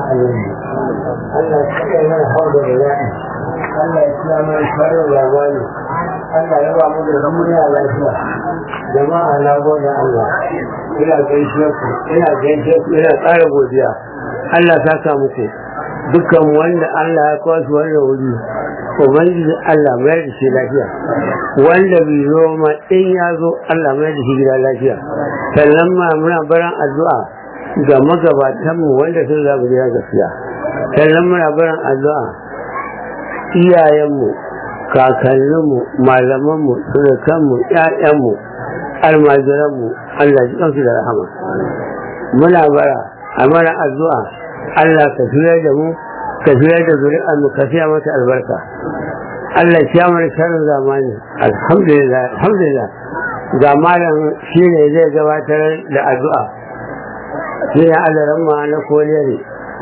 annabi Allah ya kai mana hauda da yaƙi Allah ya kira mana farin labari Allah ya ba mu da duniya lafiya jama'a na gode Allah ina gaishe ku ina gaishe ku ina tsara godiya Allah ta sa muku dukkan wanda Allah ya kawo su wannan wuri ubangiji Allah mai da shi lafiya wanda bai zo ma in ya zo Allah mai da shi gida lafiya sannan ma muna baran addu'a ga magabatanmu wanda sun zaɓi gida gaskiya sannan muna baran addu'a iyayenmu kakanninmu malamanmu surukanmu ƴaƴanmu almajiranmu Allah ji kansu da rahama muna bara a mana addu'a Allah ka fiye da mu ka fiye da zuri'ar mu ka fiya mata albarka Allah ya mana sharin zamani alhamdulillah alhamdulillah ga malam shi ne zai gabatar da addu'a shi ne alaran ma na koliyar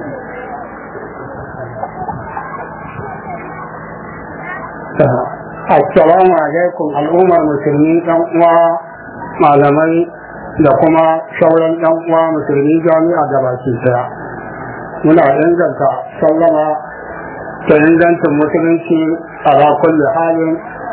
Assalamu alaikum al'ummar musulmi ɗan uwa malamai da kuma sauran ɗan uwa musulmi jami'a da baki daya. Muna inganta sallama da ingancin musulunci a rakun da halin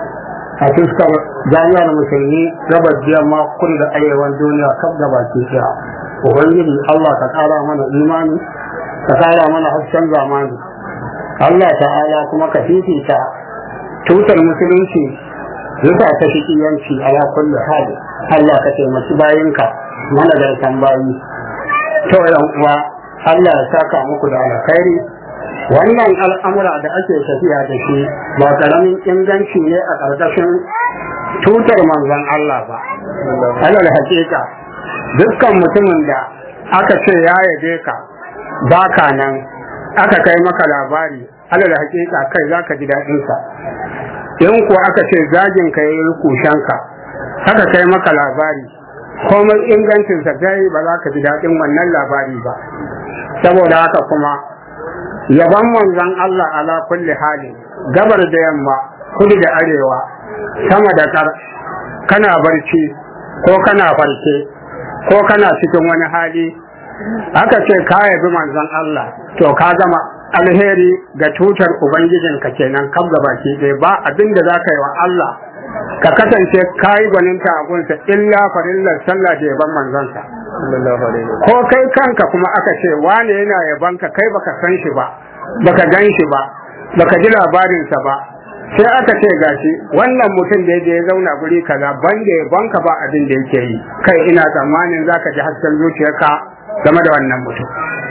a fuskar jami'ar musulmi gabar yamma kudu da arewan duniya kaf da baki daya. Ubangiji Allah ka ƙara mana imani ka ƙara mana hasken zamani. Allah ta'ala kuma ka fifita tutar musulunci zuka ta shi yanci a ya kulle hali Allah ka taimaki bayinka mana da tambayi to yan uwa Allah ya saka muku da alkhairi wannan al'amura da ake tafiya da shi ba karamin inganci ne a ƙarƙashin tutar manzon Allah ba alal hakika dukkan mutumin da aka ce ya yabe ka baka nan aka kai maka labari alal hakika kai zaka ji daɗinsa in kuwa aka ce zagin ka yayi kushanka haka kai maka labari komai ingancin sa kai ba za ka ji daɗin wannan labari ba saboda haka kuma yaban manzon Allah ala kulli hali gabar da yamma kudu da arewa sama da kar kana barci ko kana farke ko kana cikin wani hali aka ce ka yabi manzon Allah to ka gama alheri ga tutar ubangijinka kenan kam gaba ke ɗaya ba abin da za ka yi wa Allah ka kasance ka yi gwaninta a gunsa illa farillar sallah da yaban manzansa ko kai kanka kuma aka ce wane yana yabanka kai baka san shi ba baka gan shi ba baka ji labarinsa ba sai aka ce gashi wannan mutum da ya zauna guri kaza ban da yabanka ba abin da yake yi kai ina tsammanin zaka ji hasken zuciyarka game da wannan mutum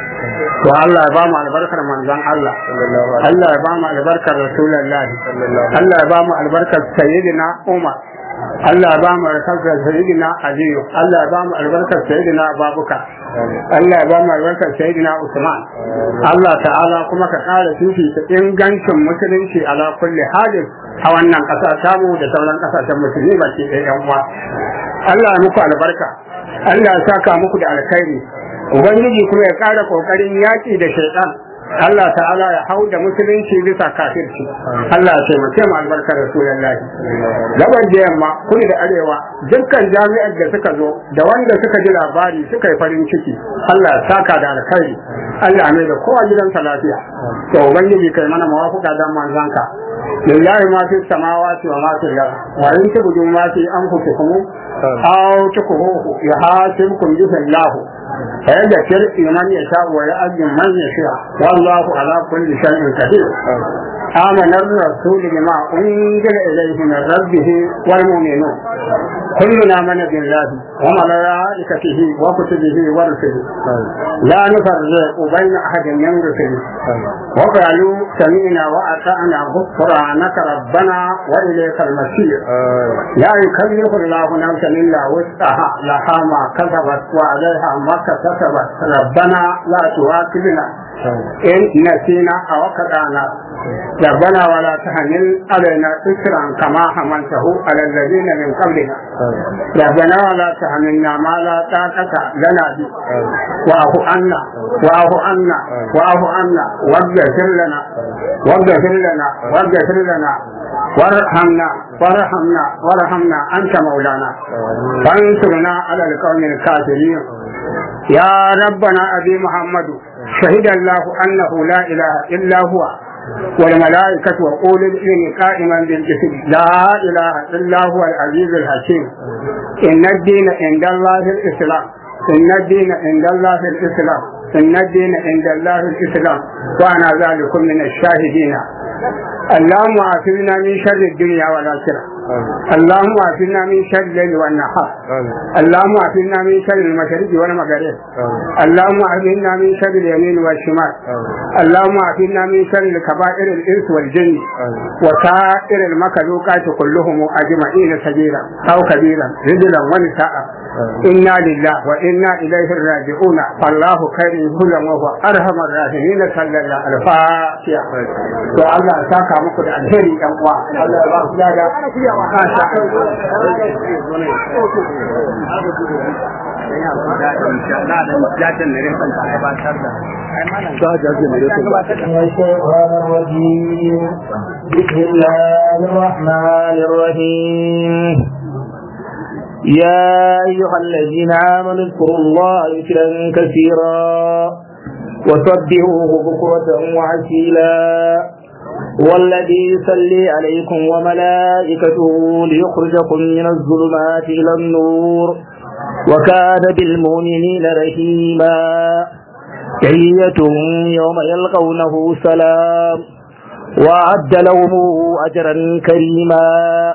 to Allah ya ba mu albarkar manzon Allah Allah ya ba mu albarkar Rasulullah Allah ya ba mu albarkar Sayyidina Umar Allah ya ba mu albarkar Sayyidina Aliyu Allah ya ba mu albarkar Sayyidina Abubakar Allah ya ba mu albarkar Sayyidina Usman Allah ta'ala kuma ka kara fifita ingancin musulunci ala kulli halin a wannan ƙasa tamu da sauran ƙasashen musulmi baki ɗaya yan uwa Allah ya muku albarka Allah ya saka muku da alkhairi ubangiji kuma ya ƙara ƙoƙarin yaƙi da shaitan Allah ta'ala ya hau da musulunci bisa kafirci Allah ya taimake mu albarkar rasulullahi gaban da yamma kudu da arewa dukkan jami'ar da suka zo da wanda suka ji labari suka yi farin ciki Allah ya saka da alkhairi Allah mai da kowa gidansa lafiya to ubangiji kai mana mawafuka dan manzanka lillahi ma fi samawati wa ma fi al-ard wa in tubudu ma fi anfusikum aw tukuhu yahasibkum bihi Allah فيذكر من يشاء ويؤذن من يشاء والله على كل شيء قدير آمن الرسول بما أنزل إليه من ربه والمؤمنون كلنا من بالله وملائكته وكتبه ورسله لا نفرق بين أحد من رسله وقالوا سمعنا وأطعنا غفرانك ربنا وإليك المسير لا يكلف الله نفسا إلا وسعها لها ما كسبت وعليها ما كسبت ربنا لا تواكبنا إن نسينا أو كدانا ربنا ولا تحمل علينا إسرا كما حملته على الذين من قبلنا ربنا ولا تحملنا ما لا طاقة لنا به واعف عنا واعف عنا واعف عنا واغفر لنا واغفر لنا واغفر لنا وارحمنا وارحمنا وارحمنا أنت مولانا فانصرنا على القوم الكافرين يا ربنا أبي محمد شهد الله أنه لا إله إلا هو والملائكة وقول العلم قائما بالقسط لا إله إلا هو العزيز الحكيم إن الدين عند الله الإسلام إن الدين عند الله الإسلام إن الدين عند الله الإسلام وأنا ذلك من الشاهدين اللهم عافنا من شر الدنيا والآخرة اللهم عافنا من شر الليل والنهار اللهم عافنا من شر المشرق والمغرب اللهم عافنا من شر اليمين والشمال اللهم عافنا من شر الكبائر الإنس والجن وسائر المخلوقات كلهم أجمعين سبيلا أو كبيرا رجلا ونساء إنا لله وإنا إليه راجعون فالله خير هدى وهو أرحم الراحمين صلى الله عليه وسلم والله ساكا muku da alheri ɗan uwa Allah ya ba ku lada masha الشيطان الرجيم بسم الله الرحمن الرحيم يا أيها الذين آمنوا اذكروا الله ذكرا كثيرا وسبحوه بكرة وعسيلا والذي يصلي عليكم وملائكته ليخرجكم من الظلمات إلى النور وكان بالمؤمنين رحيما تحيتهم يوم يلقونه سلام وأعد لهم أجرا كريما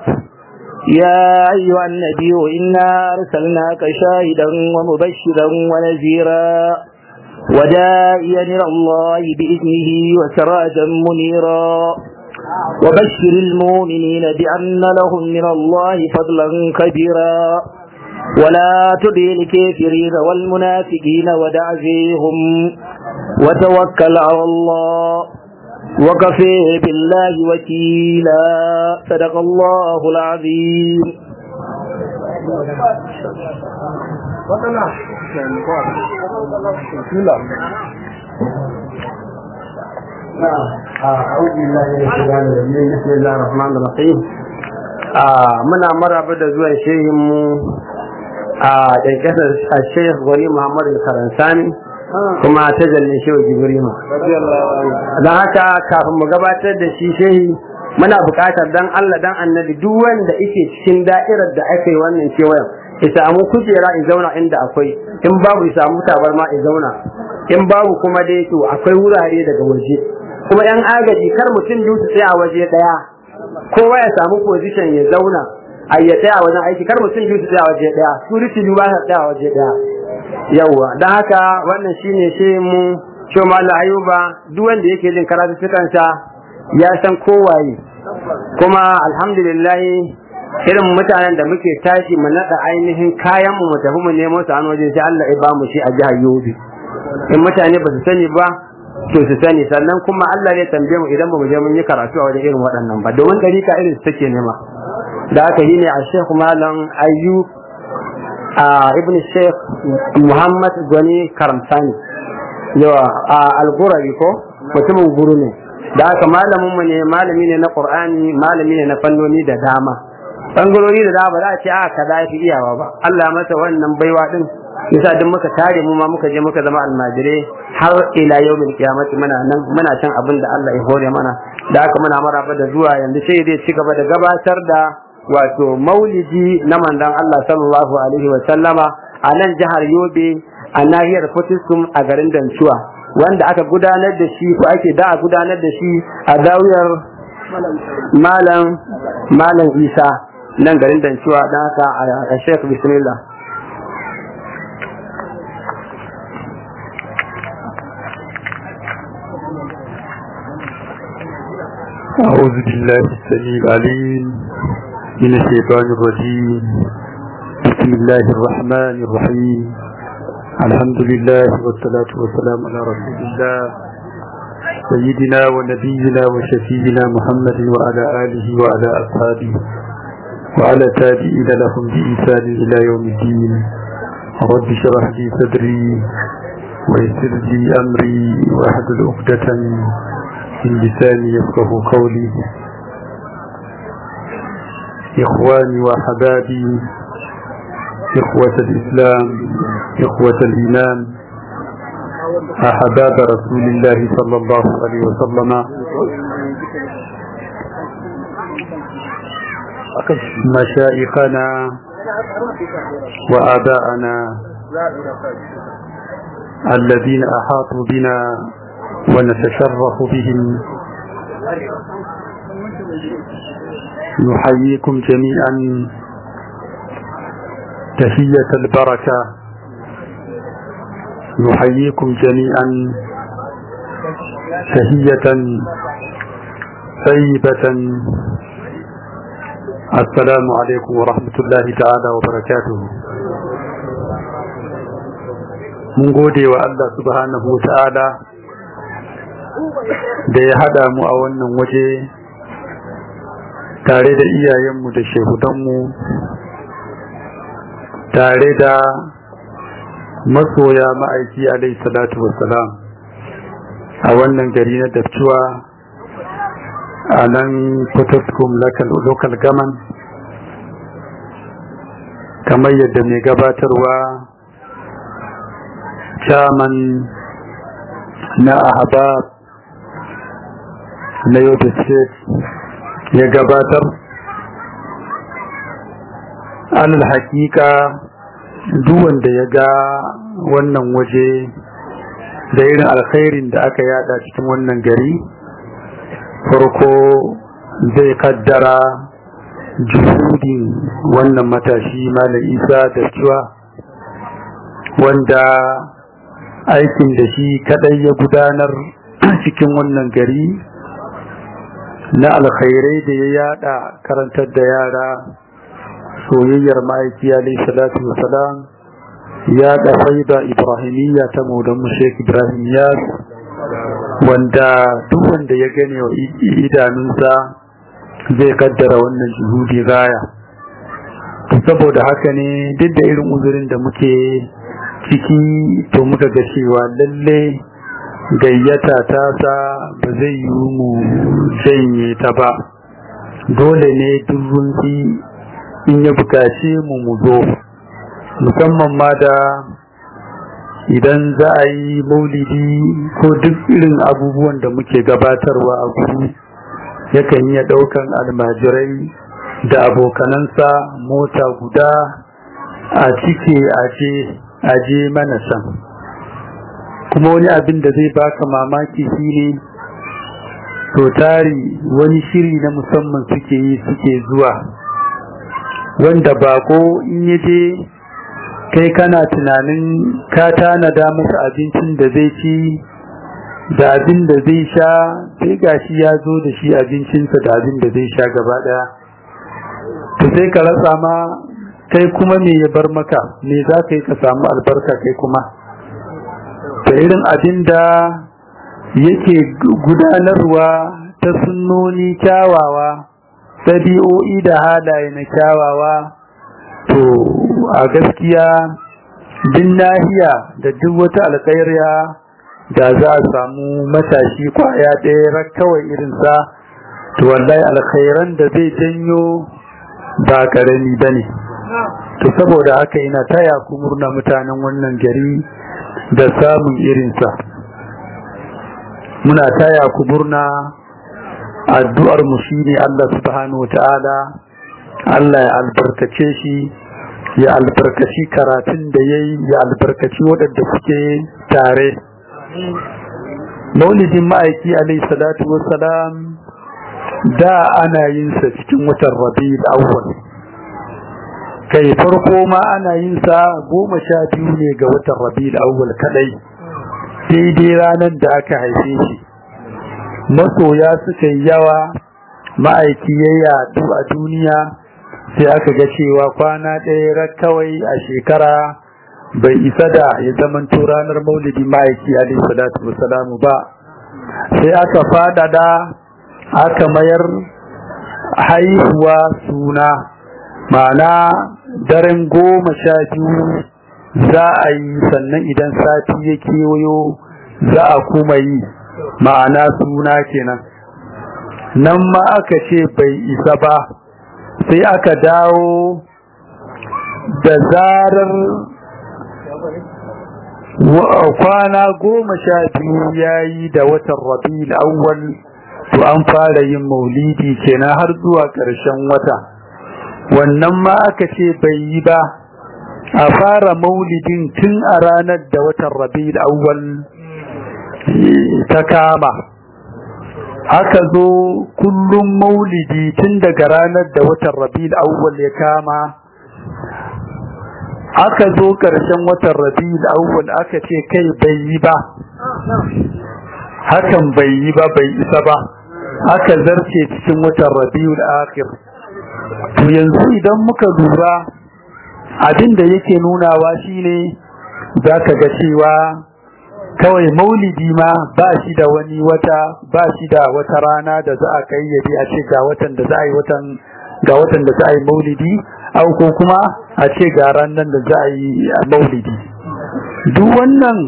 يا أيها النبي إنا أرسلناك شاهدا ومبشرا ونذيرا ودائيا إلى الله بإذنه وسراجا منيرا وبشر المؤمنين بأن لهم من الله فضلا كبيرا ولا تطع الكافرين والمنافقين ودع فيهم وتوكل على الله وكفى بالله وكيلا صدق الله العظيم أعوذ بالله من الشيطان الرجيم بسم الله الرحمن الرحيم muna maraba da zuwan shehinmu a ƙarƙasar Sheikh Gwani Muhammad Karansani kuma ta jalle shehu Jibrima. Don haka kafin mu gabatar da shi shehi muna buƙatar dan Allah dan annabi duk wanda yake cikin da'irar da aka yi wannan kewayen ya samu kujera in zauna inda akwai in babu ya samu tabarma ya zauna in babu kuma dai to akwai wurare daga waje kuma yan agaji kar mutum biyu su tsaya a waje daya kowa ya samu position ya zauna a ya tsaya a wajen aiki kar mutum biyu su tsaya a waje daya security biyu ba su tsaya a waje daya yawwa don haka wannan shine shi mu shi mallam ayuba duk wanda yake jin karatu sa ya san kowaye kuma alhamdulillah irin mutanen da muke tashi mu nada ainihin kayan mu mu tafi mu nemo su an waje sai Allah ya ba mu shi a jihar Yobe in mutane ba su sani ba to su sani sannan kuma Allah ne tambaye mu idan ba mu je mun yi karatu a wajen irin waɗannan ba domin dariƙa irin su take nema da aka yi ne a Sheikh Malam Ayyub a Ibn Sheikh Muhammad Gwani Karamsani yawa a Al-Gurabi ko mutumin guru ne da aka malamin mu ne malami ne na Qur'ani malami ne na fannoni da dama bangarori da dama ba za a ce a kaza ya fi iyawa ba Allah ya masa wannan baiwa din yasa duk muka tare mu ma muka je muka zama almajirai har ila yawmin qiyamati muna nan muna cin abin da Allah ya hore mana da aka muna maraba da zuwa yanzu sai zai ci gaba da gabatar da wato maulidi na manzon Allah sallallahu alaihi wa sallama a nan jihar Yobe a nahiyar Fortiskum a garin Dancuwa wanda aka gudanar da shi ko ake da a gudanar da shi a dawiyar malam malam Isa nan garin Dancuwa dan haka a Sheikh bismillah أعوذ بالله السميع العليم من الشيطان الرجيم بسم الله الرحمن الرحيم الحمد لله والصلاة والسلام على رسول الله سيدنا ونبينا وشفينا محمد وعلى آله وعلى أصحابه وعلى تابعين لهم بإحسان إلى يوم الدين رب اشرح لي صدري ويسر لي أمري واحلل عقدة من لساني يفقه قولي إخواني وحبابي إخوة الإسلام إخوة الإيمان أحباب رسول الله صلى الله عليه وسلم مشائخنا وآباءنا الذين أحاطوا بنا ونتشرف بهم نحييكم جميعا تحية البركة نحييكم جميعا تحية طيبة السلام عليكم ورحمة الله تعالى وبركاته mun gode wa Allah subhanahu wa ta'ala da ya haɗa mu a wannan waje tare da iyayenmu da shehudanmu tare da masoya ma'aiki alai salatu wassalam a wannan gari na daftuwa a nan potoskum local gaman kamar yadda mai gabatarwa chairman na ahbab na yau state ya gabatar alal hakika duk wanda ya ga wannan waje da irin alkhairin da aka yada cikin wannan gari farko zai kaddara juhudin wannan matashi malam isa da cewa wanda aikin da shi kadai ya gudanar cikin wannan gari na alkhairai da ya yada karantar da yara soyayyar ma'aiki alaihi salatu wasalam ya da faida ibrahimiyya ta maudan sheikh ibrahim yas wanda duk wanda ya gane wa idanunsa zai kaddara wannan juhudi gaya saboda haka ne duk da irin uzurin da muke ciki to muka ga cewa lalle gayyata ta sa ba zai yi mu janye ta ba dole ne duk in ya bukace mu mu zo musamman ma da idan za a yi maulidi ko duk irin abubuwan da muke gabatarwa a guri yakan iya ɗaukan almajirai da abokanansa mota guda a cike aje aje mana can kuma wani abin da zai baka mamaki shine to tari wani shiri na musamman suke yi suke zuwa wanda bako in yaje kai kana tunanin ka tanada masa abincin da zai ci da abin da zai sha sai gashi ya zo da shi abincinsa da abin da zai sha gaba daya to sai ka rasa ma kai kuma me ya bar maka me za ka yi ka samu albarka kai kuma da irin abin da yake gudanarwa ta sunnoni kyawawa ɗabi'o'i da halaye na kyawawa to a gaskiya din nahiya da duk wata alƙairiya da za a samu matashi kwaya ɗaya kawai irinsa to wallahi alkhairan da zai janyo ba ƙarami ba ne to saboda haka ina taya ku murna mutanen wannan gari da samun irinsa muna taya ku murna addu'ar mu shine Allah subhanahu wataala Allah ya albarkace shi ya albarkaci karatun da yayi ya albarkaci waɗanda suke tare maulidin ma'aiki alayhi salatu wassalam da ana yin sa cikin watan rabiul awwal kai farko ma ana yin sa goma sha biyu ne ga watan rabiul awwal kadai daidai ranar da aka haife shi masoya suka yi yawa ma'aiki ya yadu a duniya sai aka ga cewa kwana ɗaya kawai a shekara bai isa da ya zamanto ranar maulidi ma'aiki alaihi salatu wasalamu ba sai aka fadada aka mayar haihuwa suna ma'ana daren goma sha biyu za a yi sannan idan sati ya kewayo za a kuma yi ma'ana suna kenan nan ma aka ce bai isa ba sai aka dawo da zarar kwana goma sha biyu ya yi da watan rabi'ul awwal to an fara yin maulidi kenan har zuwa ƙarshen wata wannan ma aka ce bai yi ba a fara maulidin tun a ranar da watan rabi'ul awwal ta kama aka zo kullum maulidi tun daga ranar da watan rabi'ul awwal ya kama aka zo ƙarshen watan rabi'ul awwal aka ce kai bai yi ba hakan bai yi ba bai isa ba aka zarce cikin watan rabi'ul akhir to yanzu idan muka lura abin da yake nunawa shine zaka ga cewa kawai maulidi ma ba shi da wani wata ba shi da wata rana da za a kayyade a ce ga watan da za a yi watan ga watan da za a yi maulidi au ko kuma a ce ga ranar da za a yi maulidi duk wannan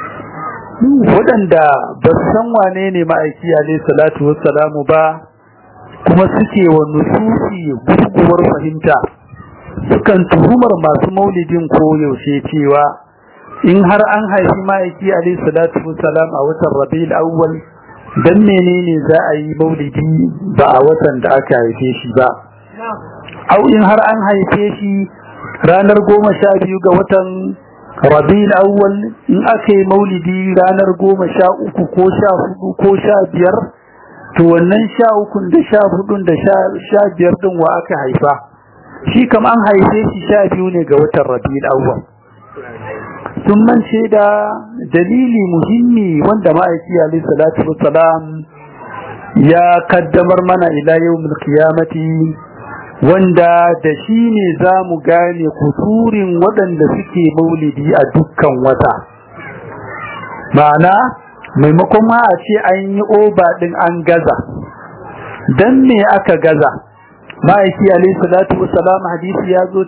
waɗanda ba su san wane ne ma'aiki alaihi salatu wassalamu ba kuma suke wa nususi gurguwar fahimta sukan tuhumar masu maulidin ko yaushe cewa in har an haifi ma'aiki alaihi salatu wassalam a watan rabiul awwal dan menene za a yi maulidi ba a watan da aka haife shi ba au in har an haife shi ranar goma sha biyu ga watan rabiul awwal in aka yi maulidi ranar goma sha uku ko sha hudu ko sha biyar to wannan sha ukun da sha hudun da sha biyar din wa aka haifa shi kam an haife shi sha biyu ne ga watan rabiul awwal sun mance da dalili muhimmi wanda ma'aiki alaihi salatu wassalam ya kaddamar mana ila yawmil qiyamati wanda da shi ne za mu gane kusurin waɗanda suke maulidi a dukkan wata ma'ana maimakon ma a ce an yi oba ɗin an gaza don me aka gaza ma'aiki alaihi salatu wasalam hadisi ya zo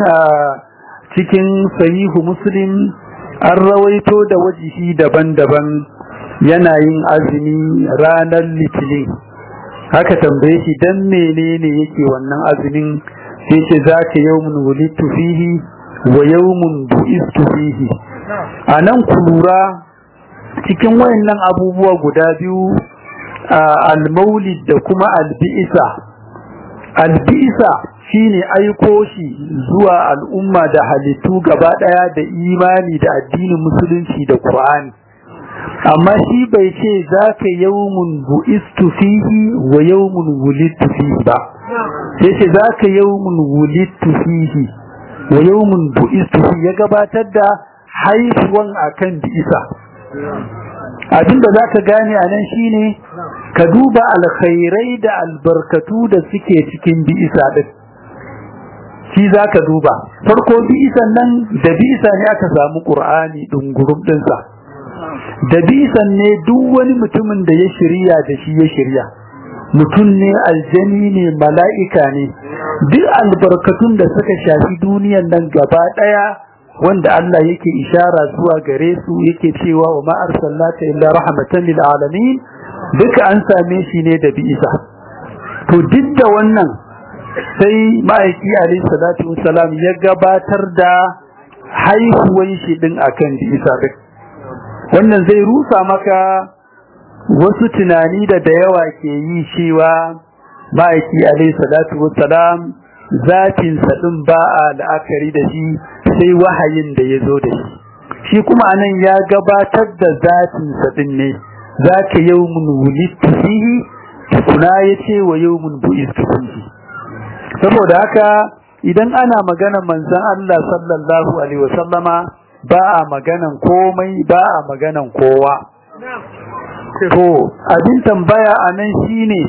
cikin sahihu muslim an rawaito da wajihi daban-daban yana yin azumi ranar litinin haka tambaye shi dan menene yake wannan azumin sai ce zaka yawmun wulidtu fihi wa yawmun bu'istu fihi anan ku lura cikin wayannan abubuwa guda biyu al-maulid da kuma al-bi'sa al-bi'sa shine aiko shi zuwa al'umma da halittu gaba daya da imani da addinin musulunci da qur'ani amma shi bai ce za ka yawmun bu'istu fihi wa yawmun wulidtu fihi ba sai ce za ka yawmun wulidtu fihi wa yawmun bu'istu fihi ya gabatar da haifuwan akan bi'isa abinda za ka gane a nan shine ka duba alkhairai da albarkatu da suke cikin bi'isa din shi za ka duba farko bi'isan nan da bi'isa ne aka samu ƙur'ani ɗungurum ɗinsa da bisan ne duk wani mutumin da ya shirya da shi ya shirya mutum ne aljani ne mala'ika ne duk albarkatun da suka shafi duniyan nan gaba daya wanda Allah yake ishara zuwa gare su yake cewa wa ma arsalnaka illa rahmatan lil alamin duka an same shi ne da bi'isa to duk da wannan sai ma'aiki alaihi salatu wassalam ya gabatar da haihuwan shi din akan bi'isa duk wannan zai rusa maka wasu tunani da da yawa ke yi cewa ma'aiki alaihi salatu wassalam zatin din ba a la'akari da shi sai wahayin da ya zo da shi shi kuma anan ya gabatar da zatin din ne zaka yawmun wulidtu fihi kuna yace wa yawmun bu'istu fihi saboda haka idan ana magana manzon Allah sallallahu alaihi wasallama ba a maganan komai ba a maganan kowa to abin tambaya a nan shine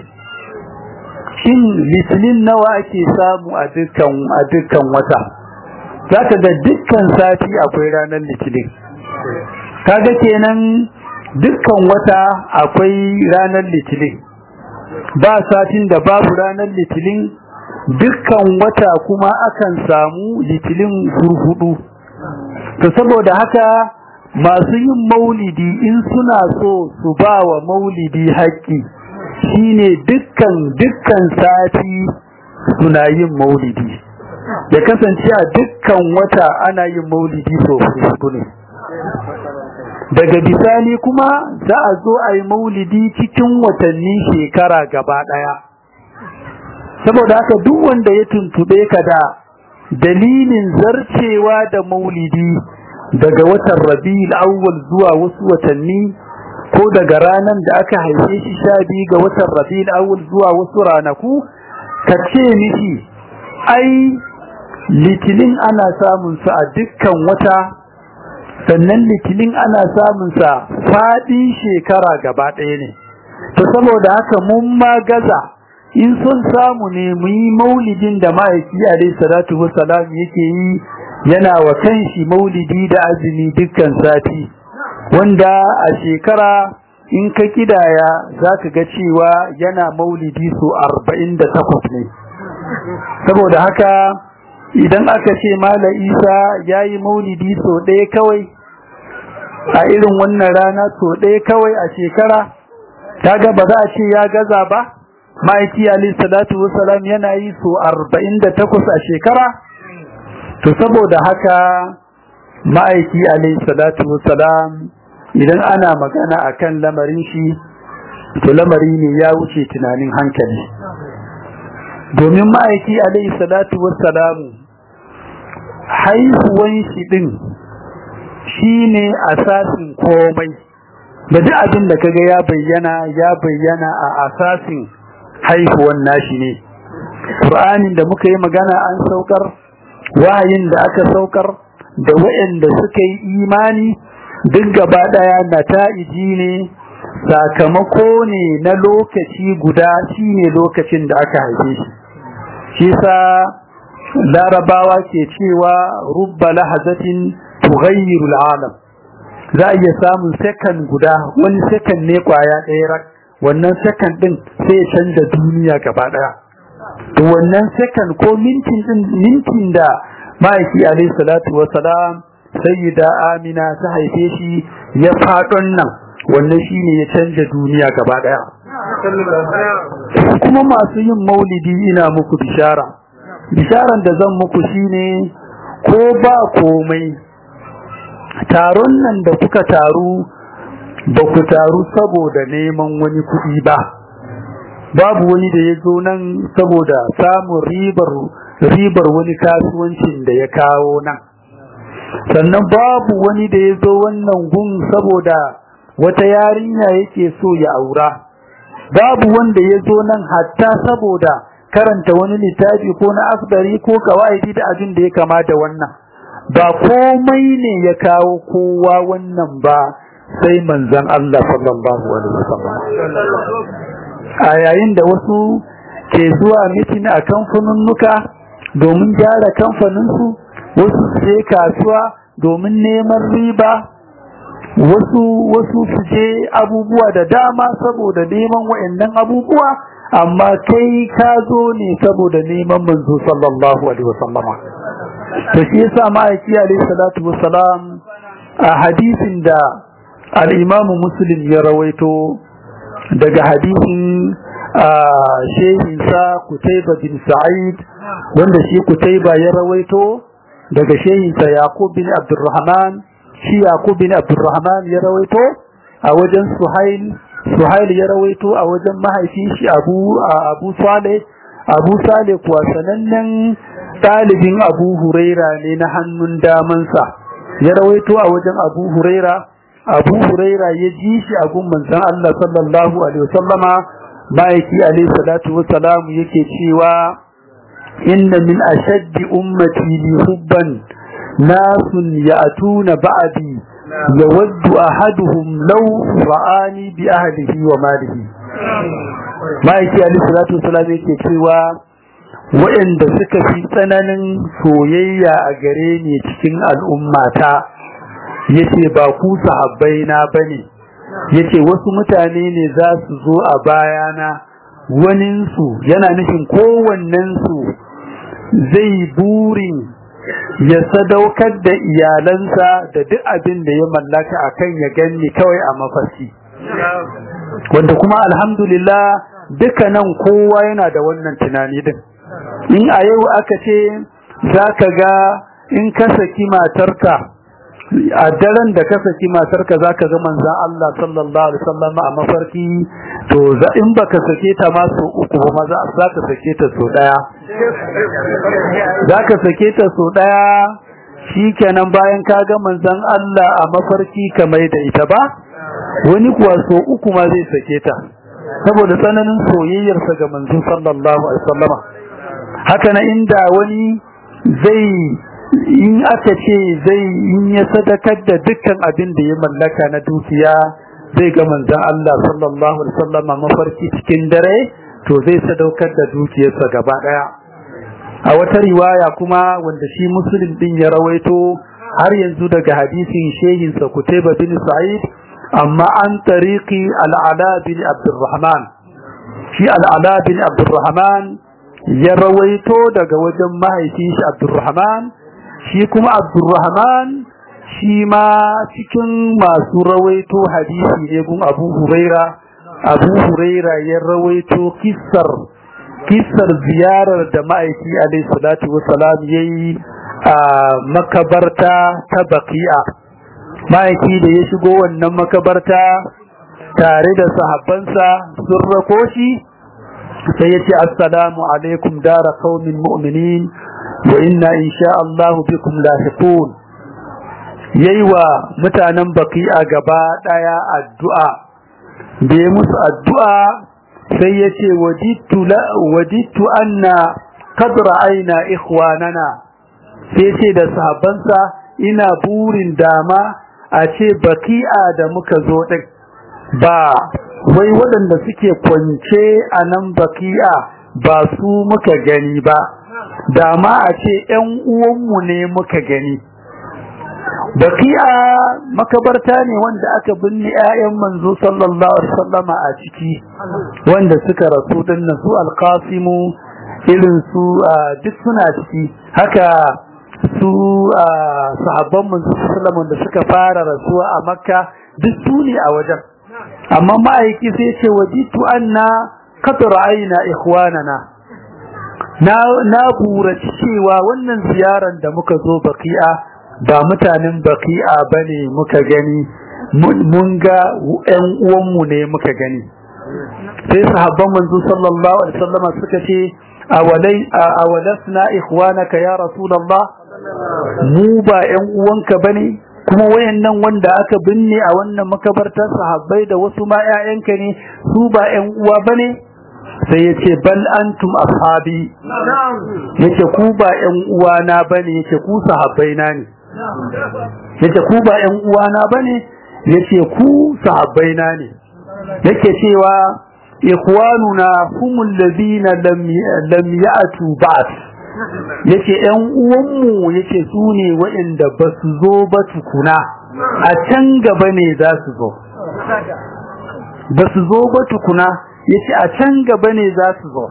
shin litinin nawa ake samu a dukkan a dukkan wata zaka ga dukkan sati akwai ranar litinin kaga kenan dukkan wata akwai ranar litinin ba satin da babu ranar litinin dukkan wata kuma akan samu litinin hurhudu to saboda haka masu yin maulidi in suna so su ba wa maulidi haƙƙi shine dukkan dukkan sati suna yin maulidi ya kasance a dukkan wata ana yin maulidi sau hudu ne daga bisani kuma za a zo a yi maulidi cikin watanni shekara gaba ɗaya saboda haka duk wanda ya tuntube ka da dalilin zarcewa da maulidi daga watan rabi'ul awwal zuwa wasu watanni ko daga ranar da aka haife shi sha biyu ga watan rabi'ul awwal zuwa wasu ranaku ka ce mishi ai litinin ana samun su a dukkan wata sannan litinin ana samun sa faɗi shekara gaba ɗaya ne to saboda haka mun ma gaza in sun samu ne mu yi maulidin da ma'aiki alaihi salatu wassalam yake yi yana wa kanshi maulidi da azumi dukkan sati wanda a shekara in ka kidaya zaka ga cewa yana maulidi so 48 ne saboda haka idan aka ce mala isa yayi maulidi so ɗaya kawai a irin wannan rana so ɗaya kawai a shekara kaga ba za a ce ya gaza ba ma'aiki alayhi salatu wassalam yana yi so 48 a shekara to saboda haka ma'aiki alayhi salatu wassalam idan ana magana akan lamarin shi to lamari ne ya wuce tunanin hankali domin ma'aiki alayhi salatu wassalam haihuwan shi din shine asasin komai da duk abin da kaga ya bayyana ya bayyana a asasin haihuwan nashi ne Qur'anin da muka yi magana an saukar wahayin da aka saukar da waɗanda suka yi imani duk gaba daya nata'iji ne sakamako ne na lokaci guda shine lokacin da aka haife shi shi sa larabawa ke cewa rubba lahazatin tughayyiru al'alam za a iya samun second guda wani second ne kwaya ɗaya rak wannan second din sai ya canza duniya gaba ɗaya to wannan second ko mintin din mintin da ma'aiki alaihi salatu wassalam sayyida amina ta haife shi ya faɗon nan wannan shine ya canza duniya gaba ɗaya kuma masu yin maulidi ina muku bishara bisharan da zan muku shine ko ba komai taron nan da kuka taru ba ku taru saboda neman wani kuɗi ba babu wani da ya zo nan saboda samun ribar ribar wani kasuwancin da ya kawo nan sannan babu wani da ya zo wannan gun saboda wata yarinya yake so ya aura babu wanda ya zo nan hatta saboda karanta wani littafi ko na asbari ko kawaidi da abin da ya kama da wannan ba komai ne ya kawo kowa wannan ba sai manzon Allah sallallahu alaihi wasallam a yayin da wasu ke zuwa mitin a kamfanunnuka domin gyara kamfaninsu wasu su je kasuwa domin neman riba wasu wasu su je abubuwa da dama saboda neman wayannan abubuwa amma kai ka zo ne saboda neman manzo sallallahu alaihi wasallama to shi yasa ma'aiki alaihi salatu wassalam a hadisin da al-imamu muslim ya rawaito daga hadisin shehinsa kutaiba bin sa'id wanda shi kutaiba ya rawaito daga shehinsa yaqub bin abdurrahman shi yaqub bin abdurrahman ya rawaito a wajen suhail suhail ya rawaito a wajen mahaifin shi abu abu saleh abu saleh kuwa sanannen ɗalibin abu huraira ne na hannun damansa ya rawaito a wajen abu huraira abu huraira ya ji shi a gun manzon Allah sallallahu alaihi wasallama ma'aiki alaihi salatu wassalam yake cewa inna min ashaddi ummati li hubban nasun ya'tuna ba'di yawaddu ahaduhum law ra'ani bi ahlihi wa malihi ma'aiki alaihi salatu wassalam yake cewa waɗanda suka fi tsananin soyayya a gare ni cikin al'ummata yace ba ku sahabbai na bane yace wasu mutane ne za su zo a bayana waninsu yana nufin kowannensu zai burin ya sadaukar da iyalansa da duk abin da ya mallaka akan ya ganni kawai a mafarki wanda kuma alhamdulillah duka nan kowa yana da wannan tunani din in a yau aka ce zaka ga in ka saki matarka a daren da ka saki matarka zaka ga manzon Allah sallallahu alaihi wasallam a mafarki to in baka sake ta ma so uku ba za ka sake ta so daya zaka sake ta so daya shikenan bayan ka ga manzon Allah a mafarki kamar da ita ba wani kuwa so uku ma zai sake ta saboda tsananin soyayyarsa ga manzon sallallahu alaihi wasallama haka na inda wani zai in aka ce zai in ya sadakar da dukkan abin da ya mallaka na dukiya zai ga manzon Allah sallallahu alaihi wasallama mafarki cikin dare to zai sadaukar da dukiyarsa gaba daya a wata riwaya kuma wanda shi muslim din ya rawaito har yanzu daga hadisin shehin sa Kutaiba bin Sa'id amma an tariqi al-Ala bin Abdurrahman shi al-Ala bin Abdurrahman ya rawaito daga wajen mahaifin shi Abdurrahman shi kuma Abdurrahman shi ma cikin masu rawaito hadisi ne gun Abu Huraira Abu Huraira ya rawaito kissar kissar ziyarar da ma'aiki alaihi salatu wassalam yayi a makabarta ta Baqi'a ma'aiki da ya shigo wannan makabarta tare da sahabbansa sun rako shi sai ya ce assalamu alaikum dara qaumin mu'minin wa inna insha Allah bikum lahiqun yayi wa mutanen Baqi'a gaba daya addu'a da ya musu addu'a sai ya ce wajittu anna kadra aina ikhwanana sai ce da sahabbansa ina burin dama a ce baki'a da muka zo din ba wai waɗanda suke kwance a nan baki'a ba su muka gani ba dama a ce ‘yan uwanmu ne muka gani baki'a makabarta ne wanda aka binne 'ya'yan manzo sallallahu alaihi wasallama a ciki wanda suka rasu dinnan su alqasimu irin su duk suna ciki haka su sahabban manzo sallallahu da suka fara rasuwa a makka duk su ne a wajen amma ma'aiki sai ce wajitu anna qad ra'ayna ikhwanana na na buraci cewa wannan ziyaran da muka zo baki'a ba mutanen baki'a bane muka gani mun ga ƴan uwanmu ne muka gani sai sahabban manzo sallallahu alaihi wasallam suka ce awalai awalasna ikhwanaka ya rasulullah mu ba ƴan uwanka bane kuma wayannan wanda aka binne a wannan makabartar sahabbai da wasu ma ƴaƴanka ne su ba ƴan uwa bane sai ya ce bal antum ashabi yace ku ba ƴan uwana bane yace ku sahabbai na ne yace ku ba ƴan uwana bane yace ku sahabbai na ne yake cewa ikhwanuna humul ladina lam lam ya'tu ba'd yace ƴan uwanmu yace su ne waɗanda ba su zo ba tukuna a can gaba ne za su zo ba su zo ba tukuna yace a can gaba ne za su zo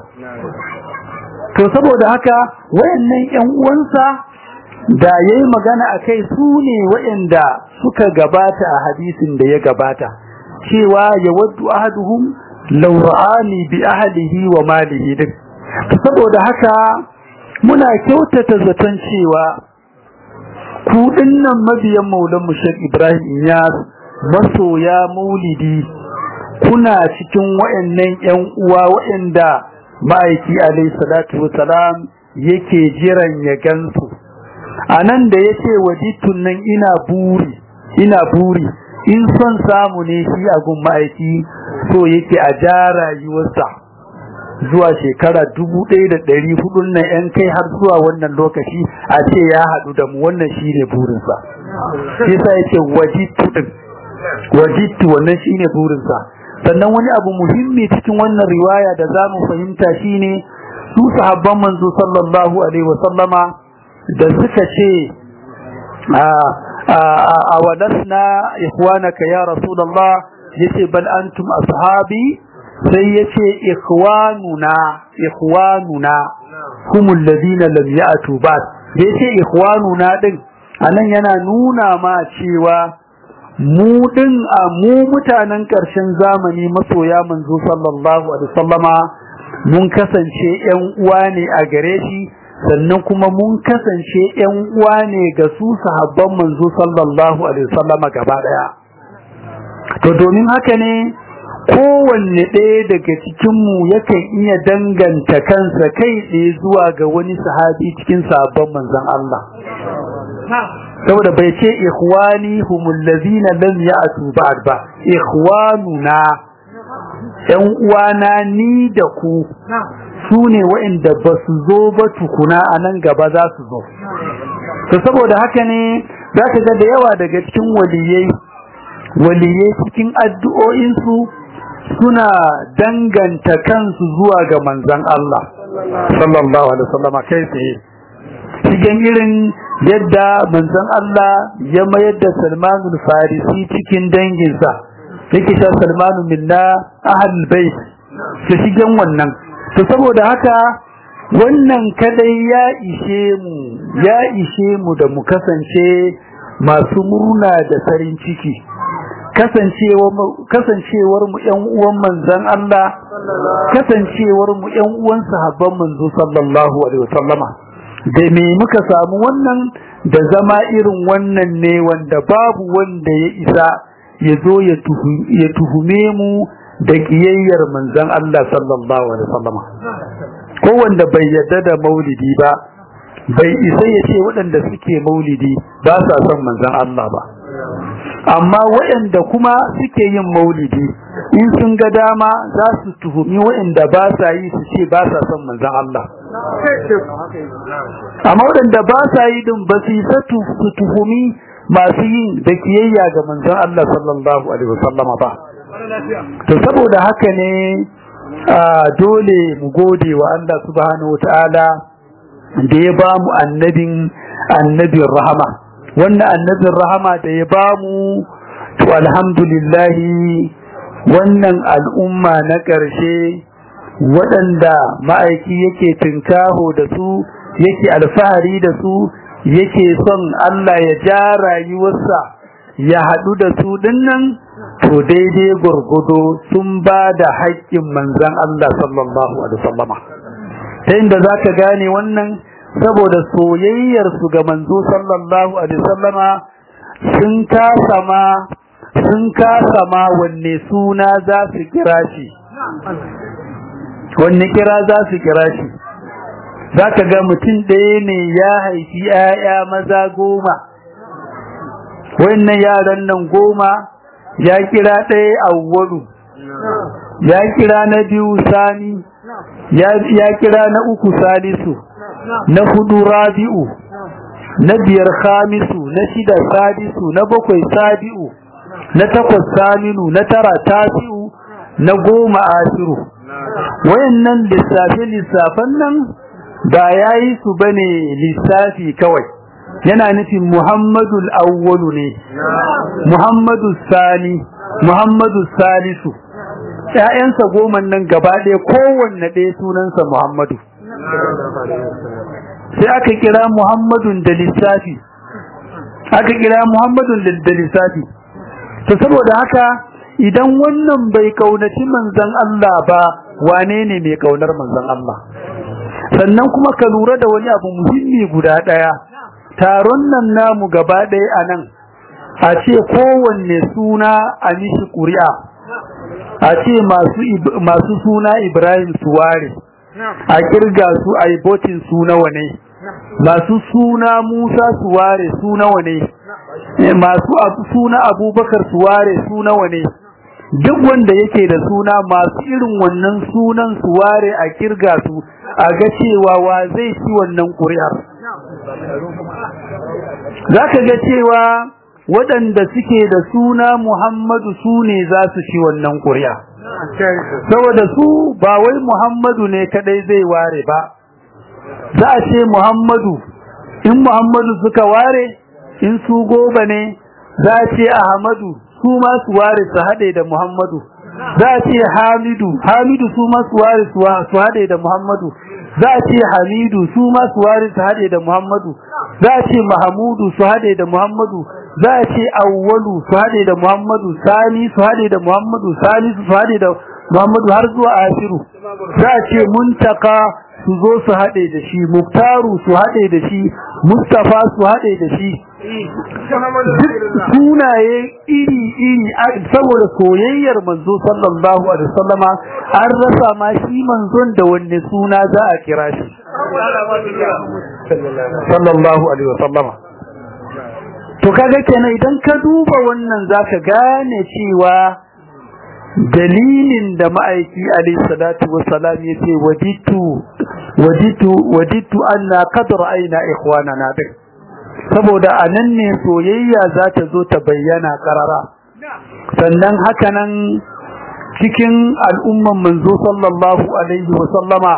to saboda haka wayannan ƴan uwansa da yayi magana akai su ne waɗanda suka gabata a hadisin da ya gabata cewa yawaddu ahaduhum law ra'ani bi ahlihi wa malihi duk saboda haka muna kyautata zaton cewa ku dinnan mabiyan maulan mu Sheikh Ibrahim Iyas masoya maulidi kuna cikin wayannan ƴan uwa wayanda ma'aiki alayhi salatu wassalam yake jiran ya gansu anan da yace wajitun nan ina buri ina buri in son samu ne shi a gun ma'aiki so yake a ja rayuwarsa zuwa shekara dubu ɗaya da ɗari hudun nan yan kai har zuwa wannan lokaci a ce ya haɗu da mu wannan shi ne burinsa shi sa ya ce wajittu ɗin wajittu wannan shi ne burinsa sannan wani abu muhimmi cikin wannan riwaya da za mu fahimta shi ne su sahabban manzo sallallahu alaihi wasallama da suka ce a walasna ikhwanaka ya rasulullah yace bal antum ashabi sai yace ikhwanuna ikhwanuna humul ladina lam ya'tu ba'd yace ikhwanuna din anan yana nuna ma cewa mu din a mu mutanen karshen zamani masoya manzo sallallahu alaihi wasallama mun kasance ƴan uwa ne a gare shi sannan kuma mun kasance ƴan uwa ne ga su sahabban manzo sallallahu alaihi wasallam gaba daya to domin haka ne kowanne ɗaya daga cikinmu yakan iya danganta kansa kai tsaye zuwa ga wani sahabi cikin sahabban manzon Allah saboda bai ce ikhwani humul ladina lam ya'tu ba'd ba ikhwanuna yan uwana ni da ku su ne waɗanda ba su zo ba tukuna a nan gaba za su zo to saboda haka ne za ka ga da yawa daga cikin waliyai waliyai cikin addu'o'insu suna danganta kansu zuwa ga manzan Allah sallallahu alaihi wasallam kai tsaye cikin irin yadda manzon Allah ya mayar da Salmanul Farisi cikin danginsa yake ta Salmanu minna ahlul bait su shigen wannan to saboda haka wannan kadai ya ishe mu ya ishe mu da mu kasance masu murna da farin ciki kasancewar mu ƴan uwan manzon Allah kasancewar mu ƴan uwan sahabban manzo sallallahu alaihi wasallama da me muka samu wannan da zama irin wannan ne wanda babu wanda ya isa ya zo ya tuhume mu da kiyayyar manzon Allah sallallahu alaihi wasallama ko wanda bai yarda da maulidi ba bai isa ya ce waɗanda suke maulidi ba sa son manzon Allah ba amma waɗanda kuma suke yin maulidi in sun ga dama za su tuhumi waɗanda ba sa yi su ce ba sa son manzon Allah amma waɗanda ba sa yi din ba su isa su tuhumi masu yin da kiyayya ga manzon Allah sallallahu alaihi wasallama ba to saboda haka ne dole mu gode wa Allah subhanahu wataala da ya ba mu annabin annabin rahama wannan annabin rahama da ya ba mu to alhamdulillahi wannan al'umma na ƙarshe waɗanda ma'aiki yake tinkaho da su yake alfahari da su yake son Allah ya ja rayuwarsa ya haɗu da su dinnan to daidai gurgudo sun ba da haƙƙin manzan Allah sallallahu alaihi wasallama ta inda za ka gane wannan saboda soyayyarsu ga manzo sallallahu alaihi wasallama sun kasa ma sun kasa ma wanne suna za su kira shi wanne kira za su kira shi za ka ga mutum ɗaya ne ya haifi ‘ya'ya maza goma wannan yaran nan goma ya kira ɗaya awwalu ya kira na biyu sani ya kira na uku salisu na hudu rabi'u na biyar khamisu na shida sadisu na bakwai sabi'u na takwas saminu na tara tasi'u na goma asiru wayannan lissafe lissafan nan ba yayi su bane lissafi kawai yana nufin muhammadu awwalu ne muhammadu sani muhammadu salisu ƴaƴansa goma nan gaba ɗaya kowanne ɗaya sunansa muhammadu sai aka kira muhammadun da lissafi aka kira muhammadun da lissafi to saboda haka idan wannan bai kaunaci manzon Allah ba wane ne mai kaunar manzon Allah sannan kuma ka lura da wani abu muhimmi guda daya taron nan namu gaba daya anan a ce kowanne suna a mishi ƙuri'a a ce masu masu suna Ibrahim Suware a kirga su a yi botin su nawa ne masu suna Musa Suware su nawa ne masu suna Abubakar Suware su nawa ne duk wanda yake da suna masu irin wannan sunan Suware a kirga su a ga cewa wa zai ci wannan ƙuri'ar zaka ga cewa waɗanda suke da suna Muhammadu su ne za su ci wannan ƙuri'a saboda su ba wai Muhammadu ne kadai zai ware ba za a ce Muhammadu in Muhammadu suka ware in su goba ne za a ce Ahmadu su ma su ware su haɗe da Muhammadu za a ce Hamidu Hamidu su ma su ware su haɗe da Muhammadu za a ce Hamidu su ma su ware su haɗe da Muhammadu za a ce Mahamudu su haɗe da Muhammadu za a ce Awwalu su haɗe da Muhammadu Sani su haɗe da Muhammadu Sani su haɗe da Muhammadu har zuwa Ashiru za a ce Muntaka su zo su haɗe da shi muktaru su haɗe da shi mustafa su haɗe da shi sunaye iri-iri saboda soyayyar manzo sallallahu alaihi wasallama an rasa ma shi manzon da wanne suna za a kira shi sallallahu alaihi wasallama to kaga kenan idan ka duba wannan zaka gane cewa dalilin da ma'aiki alayhi salatu wassalam yace waditu waditu waditu anna qad ra'ayna ikhwanana din saboda anan ne soyayya za ta zo ta bayyana karara sannan haka nan cikin al'umman manzo sallallahu alaihi wasallama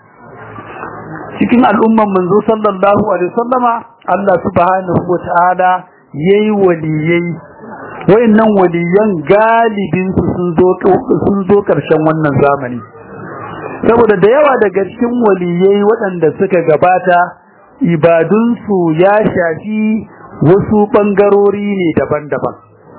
cikin al'umman manzo sallallahu alaihi wasallama Allah subhanahu wataala yayi waliyai wayannan waliyan galibin su sun zo sun zo karshen wannan zamani saboda da yawa daga cikin waliyai waɗanda suka gabata ibadunsu ya shafi wasu bangarori ne daban-daban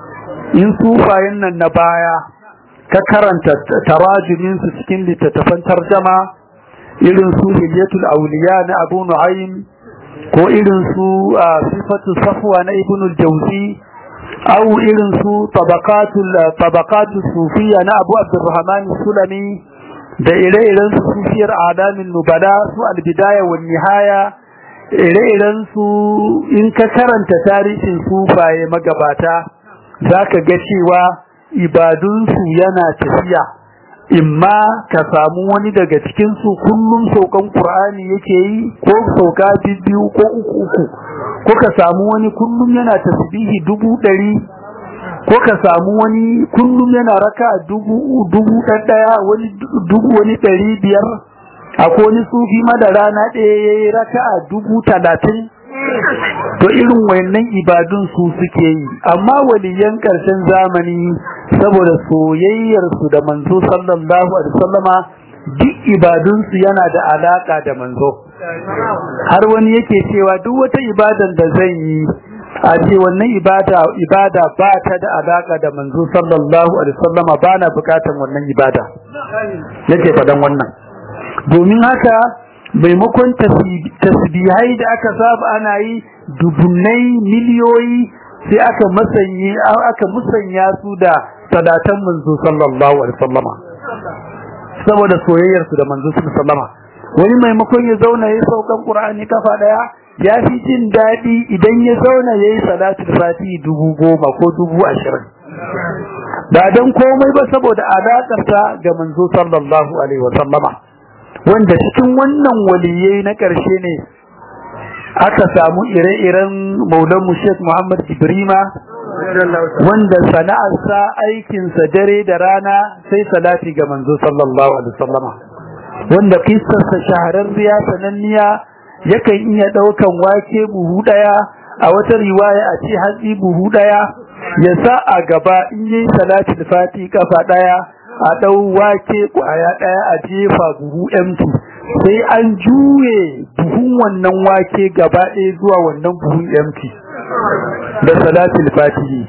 in sufayen nan na baya ka karanta tarajumin su cikin littattafan tarjama irin su hilyatul auliya na Abu Nu'aym ko irin su sifatu safwa na Ibn al-Jawzi aw irin su tabaqatul tabaqatus sufiyya na Abu Abdurrahman Sulami da ire-iren su sufiyar adamin nubala su al-bidaya wan nihaya ire-iren su in ka karanta tarihin sufaye magabata zaka ga cewa ibadunsu yana tafiya imma ka samu wani daga cikin su kullum saukan Qur'ani yake yi ko sauka biyu ko uku uku ko ka samu wani kullum yana tasbihi dubu ɗari ko ka samu wani kullum yana raka dubu dubu ɗaya wani dubu wani ɗari biyar akwai wani sufi ma da rana ɗaya yayi raka dubu talatin to irin wayannan ibadun su suke yi amma waliyan ƙarshen zamani saboda soyayyar su da manzo sallallahu alaihi wasallama duk ibadun su yana da alaka da manzo har wani yake cewa duk wata ibadan da zan yi a ce wannan ibada ibada ba ta da alaka da manzo sallallahu alaihi wasallama ba na bukatan wannan ibada yake fadan wannan domin haka maimakon tasbihai da aka saba ana yi dubunnai miliyoyi sai aka musanye aka musanya su da sadatan manzo sallallahu alaihi wasallama saboda soyayyar su da manzo sallallahu wani maimakon ya zauna yayin saukan qur'ani kafa daya ya fi jin dadi idan ya zauna yayi salatul fati dubu goma ko dubu ashirin ba dan komai ba saboda alakar ta ga manzo sallallahu alaihi wasallama wanda cikin wannan waliyai na ƙarshe ne aka samu ire-iren maulanmu Sheikh Muhammad Ibrima wanda sana'arsa aikinsa dare da rana sai salati ga manzo sallallahu alaihi wasallama wanda kissarsa shahararriya sananniya yakan iya daukan wake buhu daya a wata riwaya a ce hatsi buhu daya ya sa a gaba in yi salati da fati kafa daya a dau wake kwaya daya a jefa buhu empty sai an juye buhun wannan wake gaba ɗaya zuwa wannan buhun empty da salatul fatihi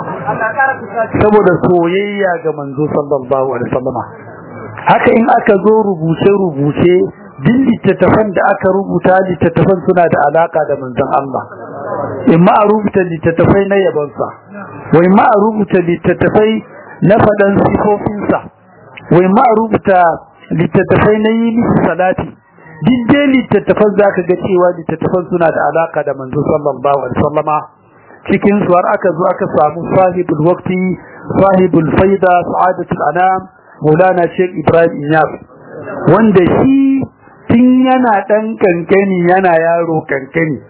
saboda soyayya ga manzo sallallahu alaihi wasallama haka in aka zo rubuce rubuce duk littattafan da aka rubuta littattafan suna da alaka da manzon Allah in ma a rubuta littattafai na yabonsa wai ma a rubuta littattafai na faɗan sifofinsa wai ma a rubuta littattafai na yi misi salati duk dai littattafan za ka ga cewa littattafan suna da alaka da manzo sallallahu alaihi wasallama cikin su har aka zo aka samu sahibul waqti sahibul faida sa'adatul anam maulana sheikh ibrahim inyas wanda shi tun yana dan kankani yana yaro kankani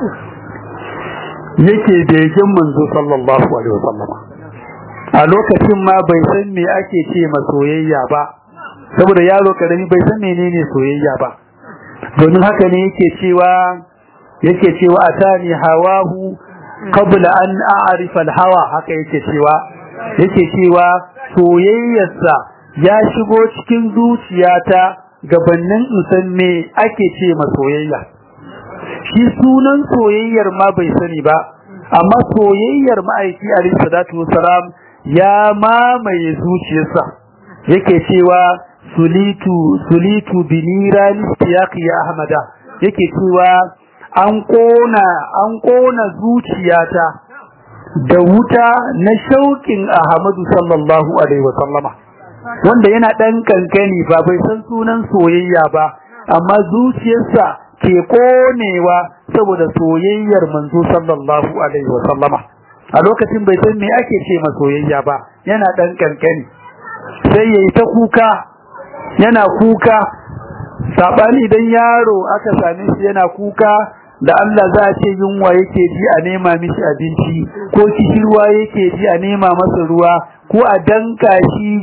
yake begen manzo sallallahu alaihi wasallama a lokacin ma bai san me ake ce ma soyayya ba saboda yaro karami bai san menene soyayya ba domin haka ne yake cewa yake cewa atani hawahu qabla an a'rifa al-hawa haka yake cewa yake cewa soyayyarsa ya shigo cikin zuciyata gabanin in san me ake ce ma soyayya shi sunan soyayyar ma bai sani ba amma soyayyar ma'aiki alayhi salatu wassalam ya mamaye zuciyarsa yake cewa sulitu sulitu binira listiyaqi ya ahmada yake cewa an kona an kona zuciyata da wuta na shauƙin Ahmadu sallallahu alaihi wa sallama wanda yana dan kankani ba bai san sunan soyayya ba amma zuciyarsa ke konewa saboda soyayyar manzo sallallahu alaihi wa sallama a lokacin bai san me ake ce ma soyayya ba yana dan kankani sai yayi ta kuka yana kuka sabani idan yaro aka same shi yana kuka da Allah za a ce yunwa yake ji a nema mishi abinci ko kishirwa yake ji a nema masa ruwa ko a danka shi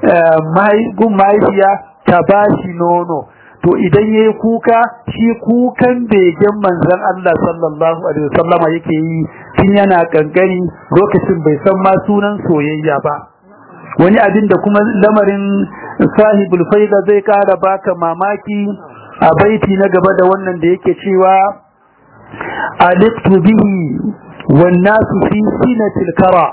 gun mahaifiya ta ba shi nono to idan yayi kuka shi kukan begen manzon Allah sallallahu alaihi wasallama yake yi tun yana kankani lokacin bai san ma sunan soyayya ba wani abin da kuma lamarin sahibul faida zai kara baka mamaki a baiti na gaba da wannan da yake cewa aliktu bihi wan nasu fi sinatil kara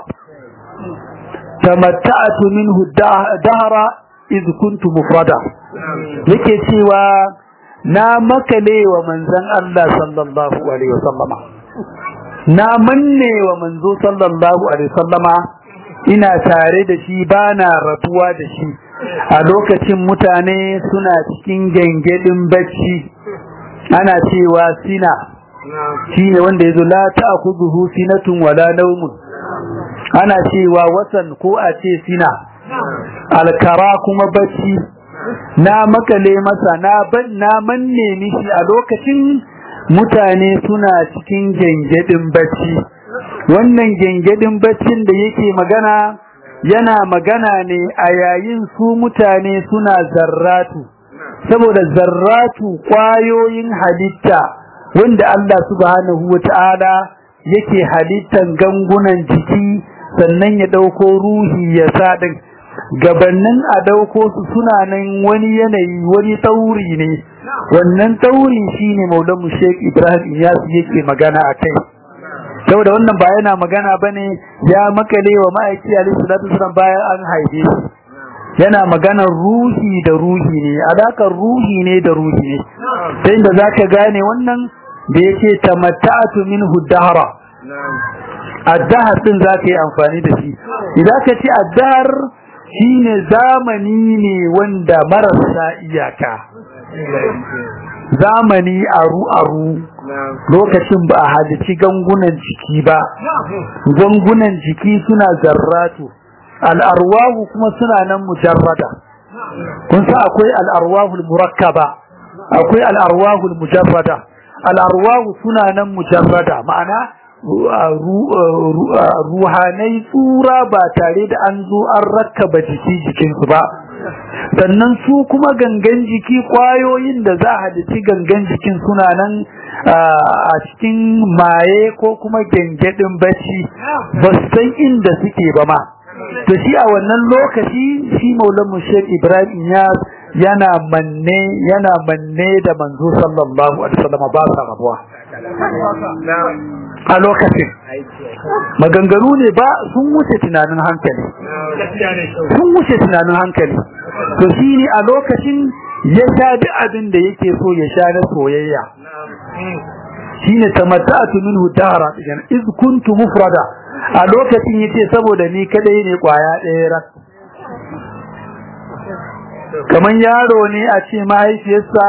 tamatta'tu minhu dahra iz kuntu mufrada yake cewa na makale wa manzon Allah sallallahu alaihi wasallama na manne wa manzo sallallahu alaihi wasallama ina tare da shi bana rabuwa da shi a lokacin mutane suna cikin gengedin bacci ana cewa sina shine wanda yazo la ta'khudhuhu sinatun wala nawmun ana cewa wasan ko a ce sina alkara kuma bacci na makale masa na ban na manne mishi a lokacin mutane suna cikin gengedin bacci wannan gengedin baccin da yake magana yana magana ne a yayin su mutane suna zarratu saboda zarratu kwayoyin halitta wanda Allah subhanahu wata'ala yake halittan gangunan jiki sannan ya dauko ruhi ya sa din gabannin a dauko su suna nan wani yanayi wani tauri ne wannan tauri shine maulamu Sheikh Ibrahim Iyas yake magana akai saboda wannan ba yana magana bane ya makale wa ma'aiki alaihi salatu wasallam bayan an haife shi yana maganar ruhi da ruhi ne alakar ruhi ne da ruhi ne sai da zaka gane wannan da yake tamatta'tu minhu dahra addahar din zaka yi amfani da shi idan ka ce addahar shine zamani ne wanda marasa iyaka zamani aru aru lokacin ba a halici gangunan jiki ba gangunan jiki suna zarratu al'arwahu kuma suna nan mujarrada kun sa akwai al'arwahu murakkaba akwai al'arwahu mujarrada al'arwahu suna nan mujarrada ma'ana ruhanai tsura ba tare da an zo an rakkaba jiki jikinsu ba sannan su kuma gangan jiki kwayoyin da za a halitti gangan jikin suna nan a cikin maye ko kuma gengedin bacci ba su san inda suke ba ma to shi a wannan lokaci shi maulan shek ibrahim ya yana manne yana manne da manzo sallallahu alaihi wasallam ba sa rabuwa a lokacin maganganu ne ba sun wuce tunanin hankali sun wuce tunanin hankali to shi ne a lokacin ya sha duk abin da yake so ya sha na soyayya shine tamatta'tu minhu dahra iz kuntu mufrada a lokacin yace saboda ni kadai ne kwaya ɗaya rak kaman yaro ne a ce mahaifiyarsa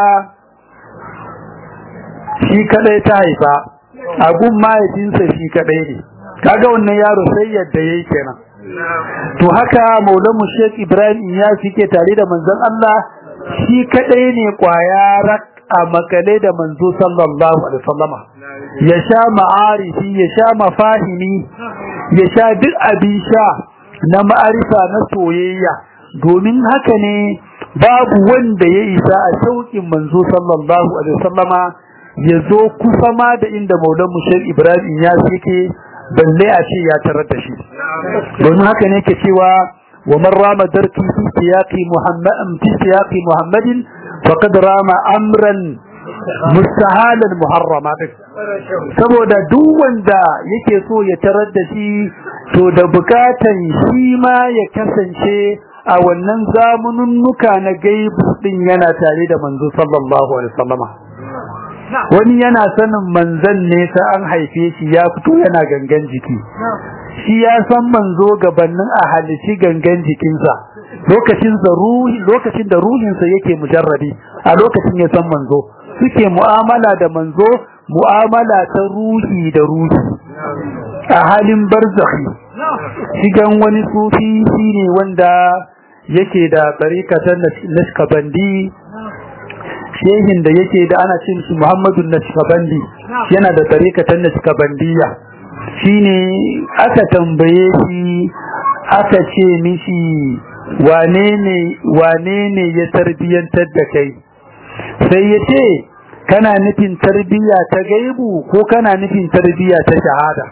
shi kadai ta haifa abun mahaifinsa shi kadai ne kaga wannan yaro sai yadda yayi kenan to haka maulamu Sheikh Ibrahim ya fike tare da manzon Allah shi kadai ne kwaya rak a makale da manzo sallallahu alaihi wasallama ya sha ma'arifi ya sha mafahimi ya sha duk abin sha na ma'arifa na soyayya domin haka ne babu wanda ya isa a shauƙin manzo sallallahu alaihi wasallama ya zo kusa ma da inda maulan mushar ibrahim ya yake balle a ce ya tarar da shi domin haka ne ke cewa wa man rama darki fi siyaqi muhammadin fi siyaqi muhammadin faqad rama amran mustahalan muharrama saboda duk wanda yake so ya tarar da shi to da bukatan shi ma ya kasance a wannan zamununnuka na gaibu din yana tare da manzo sallallahu alaihi wasallama wani yana sanin manzon ne ta an haife shi ya fito yana gangan jiki shi ya san manzo gabanin a halici gangan jikinsa lokacin da ruhi lokacin da ruhinsa yake mujarrabi a lokacin ya san manzo suke mu'amala da manzo mu'amala ta ruhi da ruhi a halin barzakhi shigan wani sufi shine wanda yake da tsarikatan nashkabandi shehin da yake da ana cin shi Muhammadu nashkabandi yana da tsarikatan nashkabandiya shine aka tambaye shi aka ce mishi wane ne wane ne ya tarbiyantar da kai sai ya ce kana nufin tarbiya ta gaibu ko kana nufin tarbiya ta shahada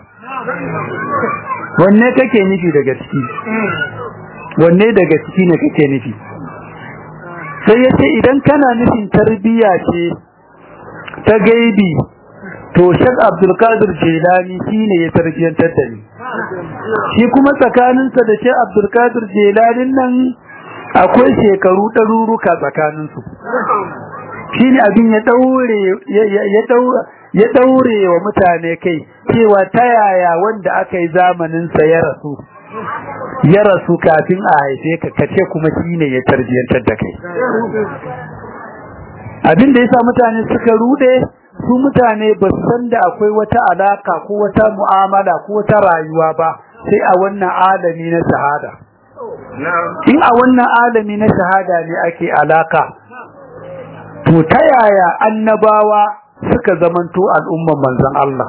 wanne kake nufi daga ciki wanne daga ciki ne kake nufi sai ya ce idan kana nufin tarbiya ce ta gaibi to shek abdulkadir jelani shi ne ya tarbiyantar da ni shi kuma tsakaninsa da shek abdulkadir jelanin nan akwai shekaru ɗaruruka tsakaninsu shi ne abin ya ɗaure ya ɗaure wa mutane kai cewa ta yaya wanda aka yi zamaninsa ya rasu ya rasu kafin a haife ka kace kuma shi ne ya tarbiyantar da kai abin da ya sa mutane suka rude su mutane ba su san da akwai wata alaka ko wata mu'amala ko wata rayuwa ba sai a wannan alami na shahada in a wannan alami na shahada ne ake alaka to ta yaya annabawa suka zamanto al'umman manzon Allah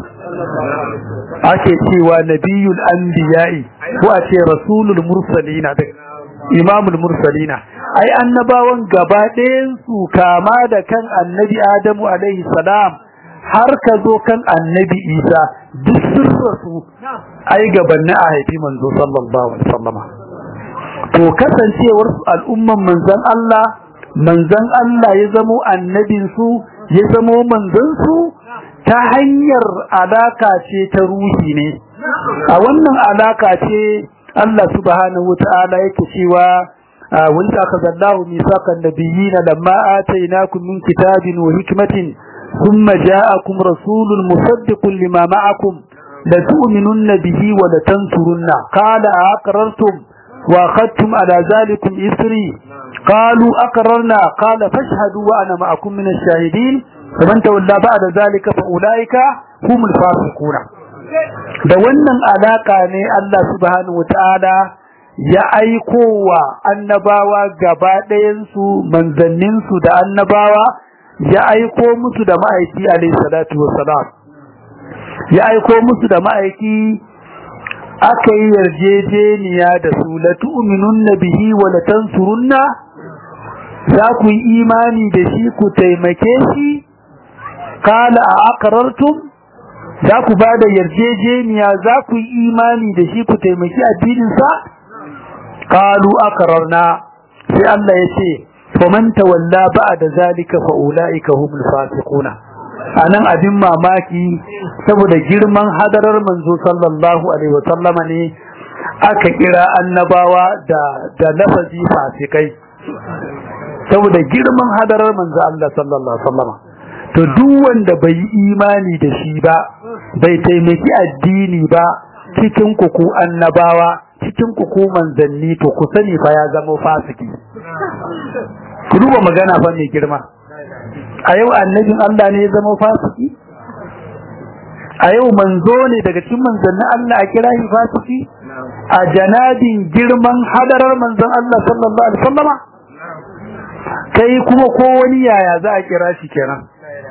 ake cewa nabiyul anbiya'i ko a ce rasulul mursalina da imamul mursalina ai annabawan gaba ɗayan su kama da kan annabi adamu alaihi salam har ka zo kan annabi isa duk sun rasu ai gabanni a haifi manzo sallallahu alaihi wasallama to kasancewar al'umman manzon Allah manzon Allah ya zamo annabin su ya zamo manzon su ta hanyar alaka ce ta ruhi ne a wannan alaka ce Allah subhanahu wata'ala yake cewa wanda aka zallahu misaqan nabiyina lamma atainakum min kitabin wa hikmatin thumma ja'akum rasulun musaddiqun lima ma'akum la tu'minunna bihi wa la tansurunna qala aqrartum wa akhadtum ala zalikum isri qalu aqrarna qala fashhadu wa ana ma'akum min ash-shahidin faman tawalla ba'da zalika fa ulaika humul fasiquna da wannan alaka ne Allah subhanahu wataala ya aikowa annabawa gaba ɗayan su manzannin su da annabawa ya aiko musu da ma'aiki alayhi salatu wassalam ya aiko musu da ma'aiki aka yi yarjejeniya da su la tu'minunna bihi wa la tansurunna za ku yi imani da shi ku taimake shi qala a aqrartum za ku ba da yarjejeniya za ku yi imani da shi ku taimaki addininsa qalu aqrarna sai Allah ya ce faman tawalla ba'da zalika fa ulaika humul fasiquna anan abin mamaki saboda girman hadarar manzo sallallahu alaihi wasallam ne aka kira annabawa da da lafazi fasikai saboda girman hadarar manzo Allah sallallahu alaihi wasallam to duk wanda bai yi imani da shi ba bai taimaki addini ba cikin ku ku annabawa cikin ku ku manzanni to ku sani fa ya zama fasiki ku duba magana fa mai girma a yau annabin Allah ne ya zama fasiki a yau manzo ne daga cikin manzannin Allah a kira shi fasiki a janabin girman hadarar manzon Allah sallallahu alaihi wasallama kai kuma ko wani yaya za a kira shi kenan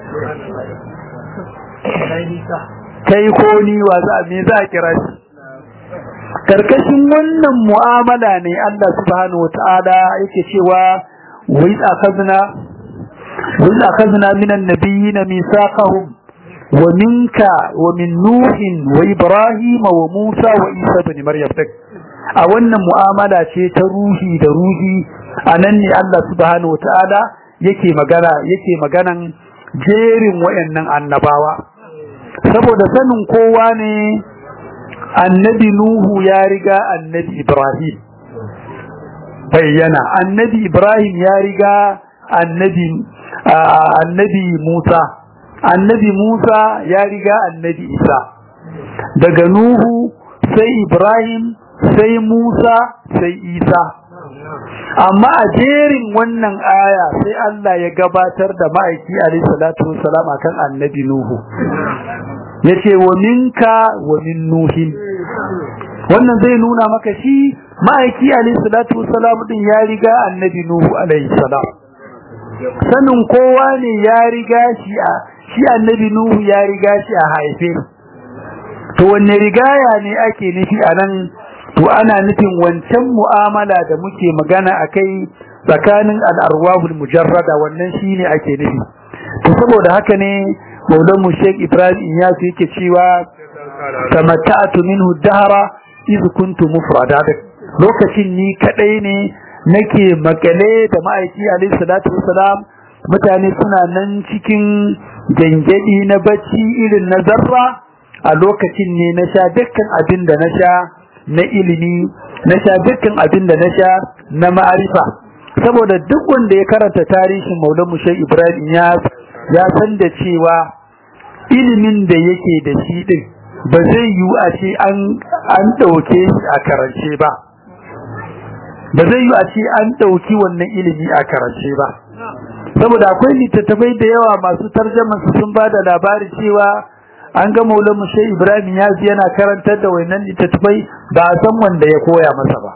kai ko ni wa za me za a kira shi karkashin wannan mu'amala ne Allah subhanahu wataala yake cewa wa iz akhadna wa iz akhadna minan nabiyyin mithaqahum wa minka wa min nuhin wa ibrahim wa musa wa isa ibn maryam a wannan mu'amala ce ta ruhi da ruhi anan ne Allah subhanahu wataala yake magana yake maganan jerin wayannan annabawa saboda sanin kowa ne annabi nuhu ya riga annabi ibrahim bayyana annabi ibrahim ya riga annabi annabi musa annabi musa ya riga annabi isa daga nuhu sai ibrahim sai musa sai isa amma a jerin wannan aya sai Allah ya gabatar da ma'aiki alayhi salatu wassalam akan annabi nuhu yace wa minka wa min nuhin wannan zai nuna maka shi ma'aiki alayhi salatu wassalam din ya riga annabi nuhu alayhi salam sanin kowa ne ya riga shi a shi annabi nuhu ya riga shi a haife to wanne rigaya ne ake nufi a nan to ana nufin wancan mu'amala da muke magana akai tsakanin al'arwahul mujarrada wannan shine ake nufi to saboda haka ne maulan mu Sheikh Ibrahim Iyasu yake cewa tamatta'tu minhu dahra iz kuntu mufrada lokacin ni kadai ne nake makale da ma'aiki alayhi salatu wassalam mutane suna nan cikin gangadi na bacci irin na zarra a lokacin ne na sha dukkan abin da na sha na ilimi na sha dukkan abin da na sha na ma'arifa saboda duk wanda ya karanta tarihin Maulana Mushe Ibrahim ya ya san da cewa ilimin da yake da shi din ba zai yi a ce an an dauke shi a karance ba ba zai yi a ce an dauki wannan ilimi a karance ba saboda akwai littattafai da yawa masu tarjama su sun ba da labari cewa an ga maulan mushe ibrahim ya yana karantar da wannan littattafai ba a san wanda ya koya masa ba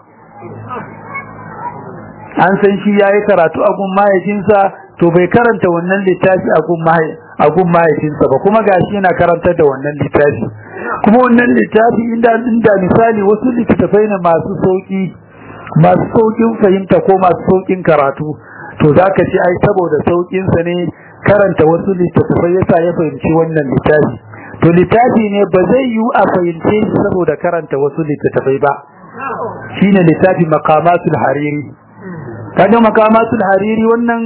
an san shi ya yi karatu a gun mahaifinsa to bai karanta wannan littafi a gun mahaifinsa ba kuma gashi yana karantar da wannan littafi kuma wannan littafi inda inda misali wasu littattafai ne masu sauki masu saukin fahimta ko masu saukin karatu to zaka ce ai saboda saukin sa ne karanta wasu littattafai yasa ya fahimci wannan littafi to littafi ne ba zai yi a fahimce shi saboda karanta wasu littattafai ba shine littafi maqamatul hariri kaga maqamatul hariri wannan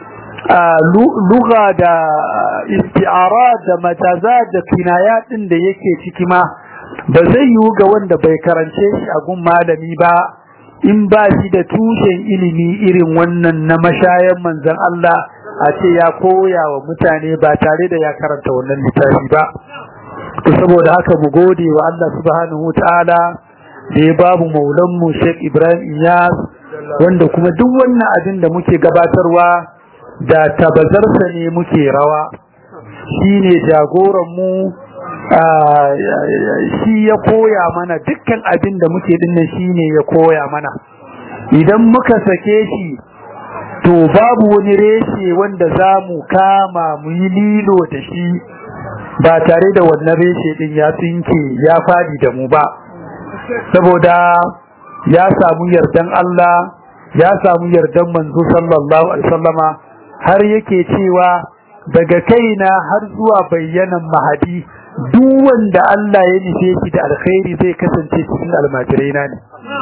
lugha da isti'ara da mataza da kinayat din da yake ciki ma ba zai yi ga wanda bai karance shi a gun malami ba in ba shi da tushen ilimi irin wannan na mashayan manzon Allah a ce ya koya wa mutane ba tare da ya karanta wannan littafi ba to saboda haka mu gode wa Allah subhanahu wataala da ya babu maulan mu Sheikh Ibrahim Iyas wanda kuma duk wannan abin da muke gabatarwa da tabazarsa ne muke rawa shine jagoran mu shi ya koya mana dukkan abin da muke dinnan shine ya koya mana idan muka sake shi to babu wani reshe wanda za mu kama mu yi lilo da shi ba tare da wannan reshe din ya tsinke ya fadi da mu ba saboda ya samu yardan Allah ya samu yardan manzo sallallahu alaihi wasallama har yake cewa daga kaina har zuwa bayyanan mahadi duk wanda Allah ya nufe shi da alkhairi zai kasance cikin almajirai na ne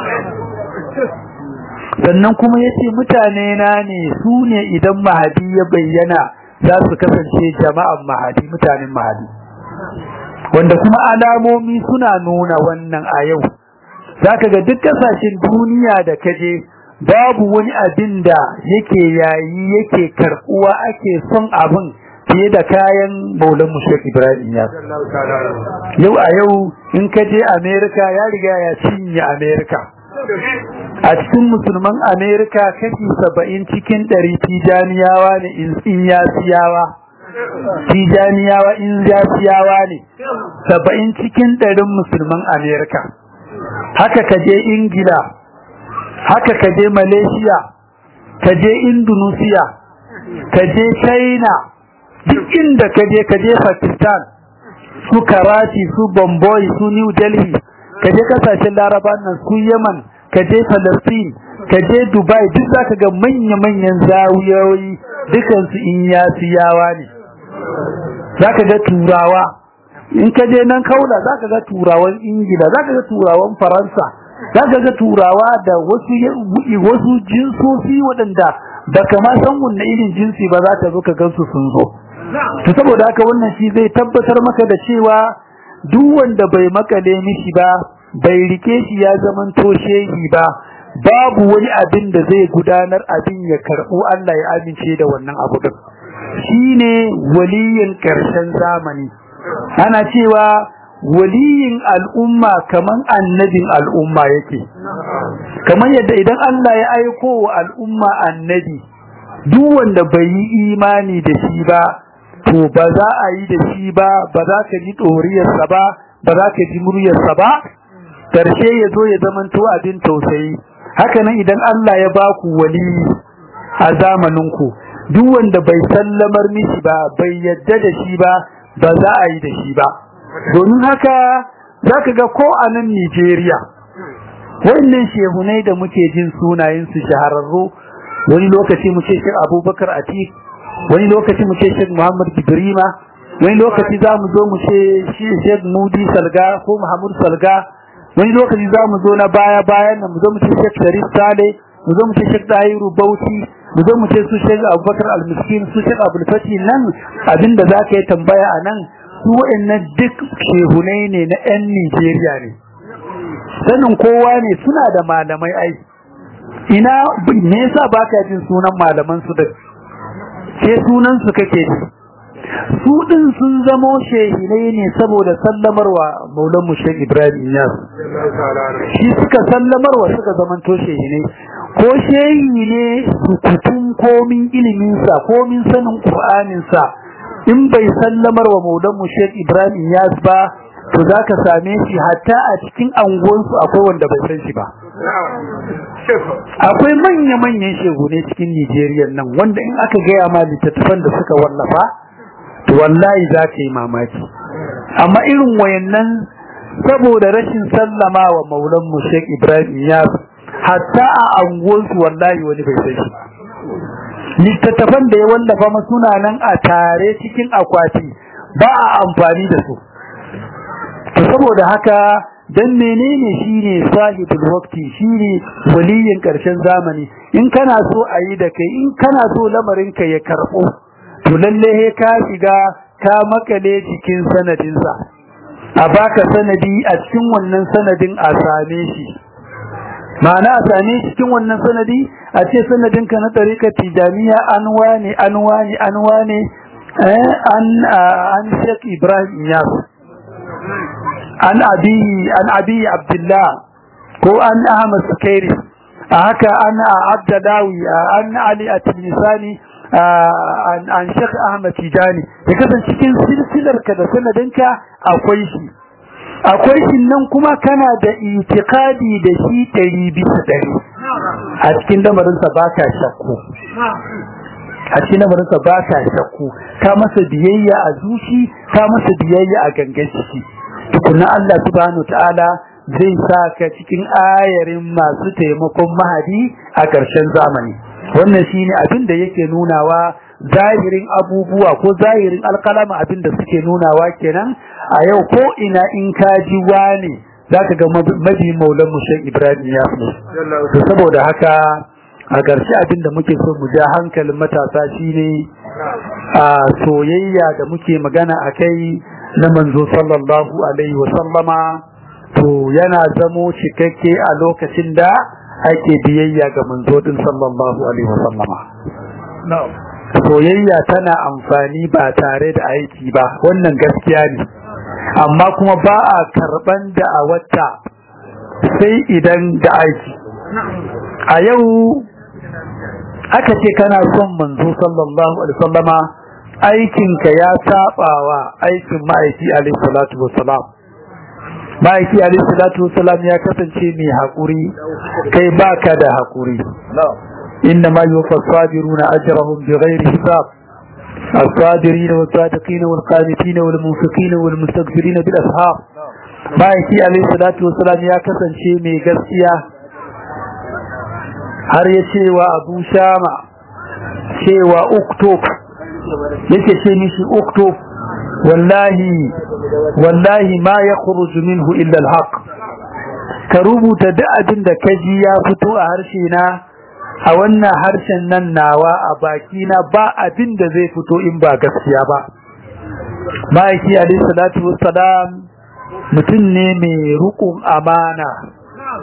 sannan kuma yace mutane na ne su ne idan mahadi ya bayyana za su kasance jama'an mahadi mutanen mahadi wanda kuma alamomi suna nuna wannan a yau zaka ga duk kasashen duniya da kaje babu wani abin da yake yayi yake karbuwa ake son abin fiye da kayan maulan mu Sheikh Ibrahim ya yau a yau in ka je America ya riga ya cinye America a cikin musulman America kashi saba'in cikin ɗari tijaniyawa ne in yasiyawa tijaniyawa in yasiyawa ne saba'in cikin ɗarin musulman America haka ka je Ingila haka ka je Malaysia ka je Indonesia ka je China duk inda ka je ka je Pakistan su Karachi su Bombay su New Delhi ka je kasashen Laraba nan su Yemen ka je Palestine ka je Dubai duk zaka ga manya-manyan zawiyoyi dukan su in yasiyawa ne zaka ga turawa in ka je nan kaula zaka ga turawan Ingila zaka ga turawan Faransa zaka ga turawa da wasu wasu jinsosi waɗanda baka ma san wanne irin jinsi ba za ka zo ka gansu sun zo to saboda haka wannan shi zai tabbatar maka da cewa duk wanda bai makale mishi ba bai rike shi ya zaman toshehi ba babu wani abin da zai gudanar abin ya karɓo Allah ya amince da wannan abu din shine waliyin ƙarshen zamani ana cewa waliyin al'umma kaman annabin al'umma yake kamar yadda idan Allah ya aiko wa al'umma annabi duk wanda bai yi imani da shi ba to ba za a yi da shi ba ba za ka ji ɗoriyarsa ba ba za ka ji muryarsa ba ƙarshe ya zo ya zamanto abin tausayi haka nan idan Allah ya ba ku wali a zamaninku duk wanda bai sallamar mishi ba bai yadda da shi ba ba za a yi da shi ba domin haka za ka ga ko a nan Nijeriya wannan shehunai da muke jin sunayensu shahararru wani lokaci mu ce shi abubakar atik wani lokaci mu ce shi muhammad gibrima wani lokaci za mu zo mu ce shi shek mudi salga ko muhammad salga wani lokaci za mu zo na baya bayan nan mu zo mu ce shek sharif sale mu zo mu ce shek dahiru bauchi mu zo mu ce su shek abubakar almiskin su shek abulfati nan abinda za ka yi tambaya a nan su wa'annan duk shehunai ne na 'yan Nijeriya ne sanin kowa ne suna da malamai ai ina me yasa baka jin sunan malaman su da ke sunan su kake ji su din sun zamo shehinai ne saboda sallamarwa maulan mu Sheikh Ibrahim Inyas shi suka sallamarwa suka zamanto shehinai ko shehi ne sukutun komin ilimin sa komin sanin Qur'anin sa in bai sallamar wa maulan mu Sheikh Ibrahim Yas ba to zaka same shi hatta a cikin anguwansu akwai wanda bai san shi ba akwai manya manyan shehu ne cikin Nigeria nan wanda in aka gaya ma littattafan da suka wallafa to wallahi za ka yi mamaki amma irin wayannan saboda rashin sallama wa maulan mu Sheikh Ibrahim Yas hatta a anguwansu wallahi wani bai san shi ba littattafan da ya wallafa ma suna nan a tare cikin akwati ba a amfani da su to saboda haka dan menene shine sahibul waqti shine waliyin karshen zamani in kana so a yi da kai in kana so lamarin ka ya karbo to lalle he ka shiga ka makale cikin sanadin sa a baka sanadi a cikin wannan sanadin a same shi ma'ana a same cikin wannan sanadi a ce sanadinka na tarika tijaniya an wane an wane an wane an an Sheikh Ibrahim Yas an abi an abi Abdullah ko an Ahmad Sukairi haka an Abdalawi an Ali At-Tilisani an an Sheikh Ahmad Tijani ya kasance cikin silsilarka da sanadinka akwai shi akwai shi nan kuma kana da itikadi da shi ɗari bisa ɗari a cikin lamarinsa ba ka shakku a cikin lamarinsa ba ka shakku ka masa biyayya a zuci ka masa biyayya a gangan ciki tukunna Allah subhanahu ta'ala zai sa ka cikin ayarin masu taimakon mahadi a ƙarshen zamani wannan shine abin da yake nunawa zahirin abubuwa ko zahirin alkalama abin da suke nunawa kenan a yau ko ina in ka ji wane za ka ga mabi maulan mu shan ibrahim ya fi to saboda haka a ƙarshe abin da muke so mu ja hankalin matasa shine a soyayya da muke magana a kai na manzo sallallahu alaihi wa sallama to yana zamo cikakke a lokacin da ake biyayya ga manzo din sallallahu alaihi wa sallama soyayya tana amfani ba tare da aiki ba wannan gaskiya ne amma kuma ba a karban da a wata sai idan da aiki a yau aka ce kana son manzo sallallahu alaihi wasallama aikinka ya sabawa aikin ma'aiki alaihi salatu wassalam ma'aiki alaihi salatu wassalam ya kasance mai haƙuri kai baka da haƙuri إنما يوفى الصابرون أجرهم بغير حساب الصابرين والصادقين والقانتين والمنفقين والمستغفرين بالأسحار ما يكي عليه الصلاة والسلام يا كسن شيء مي غسيا har ya ce wa abu shama cewa uktob yake ce mishi uktob wallahi wallahi ma ya khuruju minhu illa alhaq ka rubuta duk abin da kaji ya fito a harshe na a wannan harshen nan nawa a baki na ba abin da zai fito in ba gaskiya ba ma'aiki alayhi salatu wassalam mutum ne mai rukun amana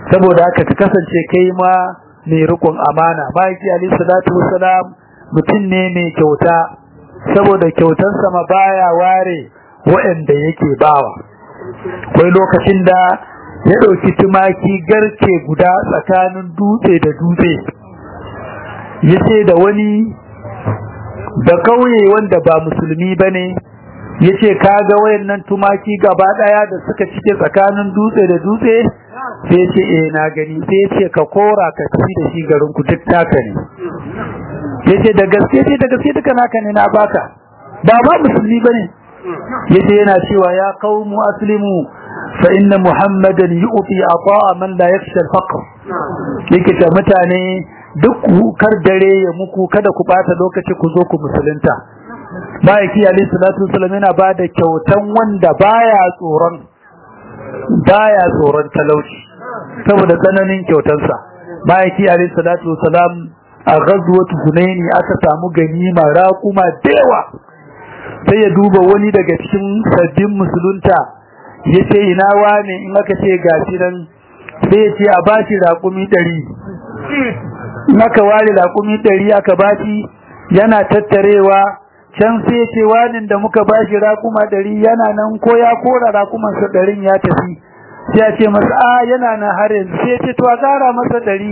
saboda haka ka kasance kai ma mai rikon amana ma'aiki alayhi salatu wassalam mutum ne mai kyauta saboda kyautarsa ma baya ware waɗanda yake bawa akwai lokacin da ya ɗauki tumaki garke guda tsakanin dutse da dutse ya ce da wani da kauye wanda ba musulmi ba ne ya ce kaga wayannan tumaki gaba ɗaya da suka cike tsakanin dutse da dutse sai ce eh na gani sai ce ka kora ka tafi da shi garin ku duk taka ne yace da gaske ce da gaske duka naka ne na baka ba ba musulmi bane yace yana cewa ya qaumu aslimu fa inna muhammadan yu'ti ata'a man la yakhsha al-faqr yake ta mutane duk kar dare ya muku kada ku bata lokaci ku zo ku musulunta Ma'aiki alayhi salatu wasallam yana bada kyautan wanda baya tsoron baya tsoron talauci saboda tsananin kyautansa Ma'aiki alayhi salatu wasallam a ghazwat hunaini aka samu ganima raquma dewa sai ya duba wani daga cikin sabbin musulunta yace ina wane in aka ce gashi nan sai ya ce a bashi raqumi 100 in aka ware raqumi 100 aka bashi yana tattarewa can sai ce wani da muka bashi raƙuma ɗari yana nan ko ya kora raƙuman sa ɗarin ya tafi sai ya ce masa a yana nan har yanzu sai ya ce to a ƙara masa ɗari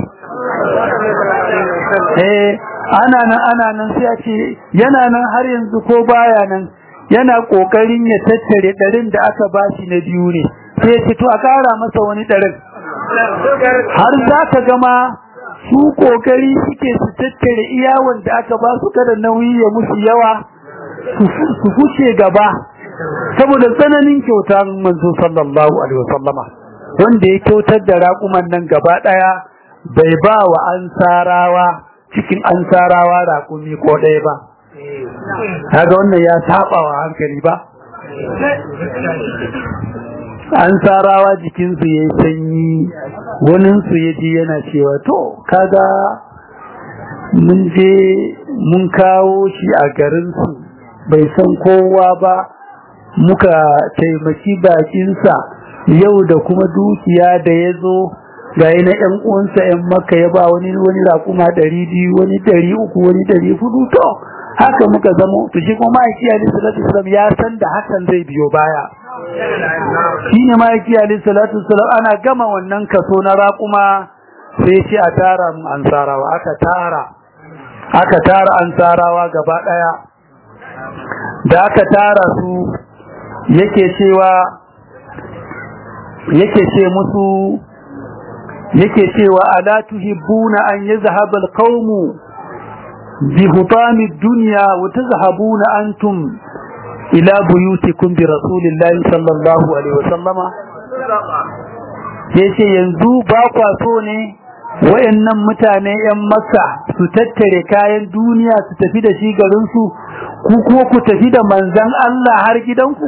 eh ana nan ana nan sai ya ce yana nan har yanzu ko baya nan yana ƙoƙarin ya tattare ɗarin da aka bashi na biyu ne sai ya ce to a ƙara masa wani ɗarin har za ka gama su ƙoƙari suke su tattare iya wanda aka ba su kada nauyi ya musu yawa su fuce gaba saboda tsananin kyautar manzo sallallahu alaihi wasallama wanda ya kyautar da raƙuman nan gaba ɗaya bai ba wa ansarawa cikin ansarawa raƙumi ko ɗaya ba kaga wannan ya saba wa hankali ba ansarawa jikinsu ya yi sanyi waninsu ya ji yana cewa to kaga mun je mun kawo shi a garinsu bai san kowa ba muka taimaki bakinsa yau da kuma dukiya da ya zo ga na ‘yan uwansa ‘yan maka ya ba wani wani raƙuma ɗari biyu wani ɗari uku wani ɗari hudu to haka muka zamo to shi kuma ma'aiki ali salatu wasalam ya san da hakan zai biyo baya shi ne ma'aiki ali salatu wasalam ana gama wannan kaso na raƙuma sai ce a tara mu ansarawa aka tara aka tara ansarawa gaba ɗaya da aka tara su yake cewa yake ce musu yake cewa ala tuhibbuna an yazhaba alqawmu bi hutami dunya wa tazhabuna antum ila buyutikum bi rasulillahi sallallahu alaihi wasallama yace yanzu ba kwa so ne wayannan mutane yan makka su tattare kayan duniya su tafi da shi garin su ku kuma ku tafi da manzan Allah har gidanku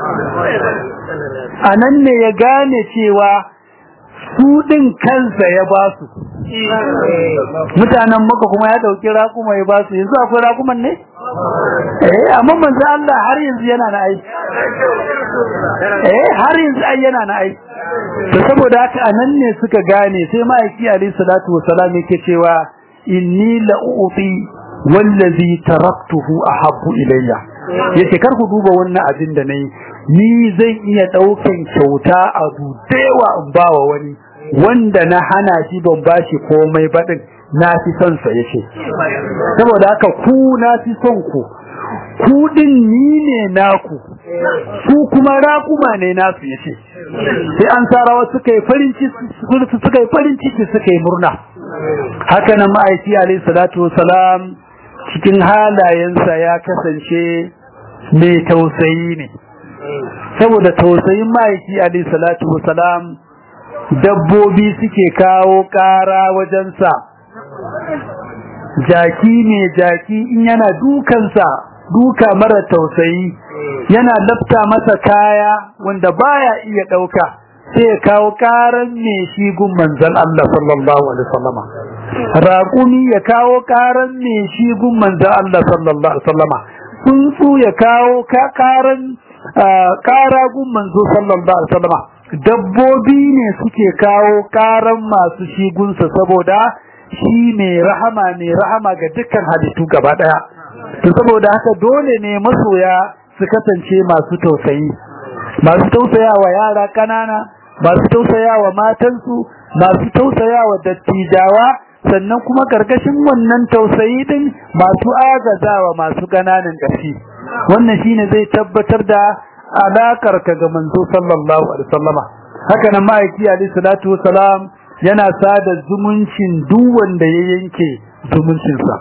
anan ne ya gane cewa su din kansa ya ba su mutanen maka kuma ya dauki rakuma ya ba su yanzu akwai rakuman ne eh amma manzan Allah har yanzu yana na aiki eh har yanzu ai yana na aiki to saboda haka anan ne suka gane sai ma'aiki alayhi salatu wassalam yake cewa inni la'uti wallazi taraktuhu ahabbu ilayya yace kar ku duba wannan abin da nayi ni zan iya daukan kyauta abu dewa in bawa wani wanda na hana shi ban bashi komai badin na fi son sa yace saboda haka ku na fi son ku ku din ni ne naku su kuma raƙuma ne nasu yace sai an sarawa suka yi farin ciki suka yi farin ciki suka yi murna haka nan ma'aiki alayhi salatu wasalam cikin halayensa ya kasance mai tausayi ne saboda tausayin ma'aiki alayhi salatu wasalam dabbobi suke kawo ƙara wajensa jaki ne jaki in yana dukansa duka mara tausayi yana lafta masa kaya wanda baya iya ɗauka sai ya kawo ƙaran me shi gun manzon Allah sallallahu alaihi wasallama raƙumi ya kawo ƙaran me shi gun manzon Allah sallallahu alaihi wasallama tsuntsu ya kawo ƙaran ƙara gun manzo sallallahu alaihi wasallama dabbobi ne suke kawo karan masu shigunsa saboda shi ne rahama ne rahama ga dukkan halittu gaba daya to saboda haka dole ne masoya su kasance masu tausayi masu tausayawa yara kanana masu tausayawa matansu masu tausayawa dattijawa sannan kuma karkashin wannan tausayi din masu agazawa masu kananan ƙarfi wannan shine zai tabbatar da alakar ka ga manzo sallallahu alaihi wasallama haka nan ma'aiki alaihi salatu wasalam yana sada zumuncin duk wanda ya yanke zumuncinsa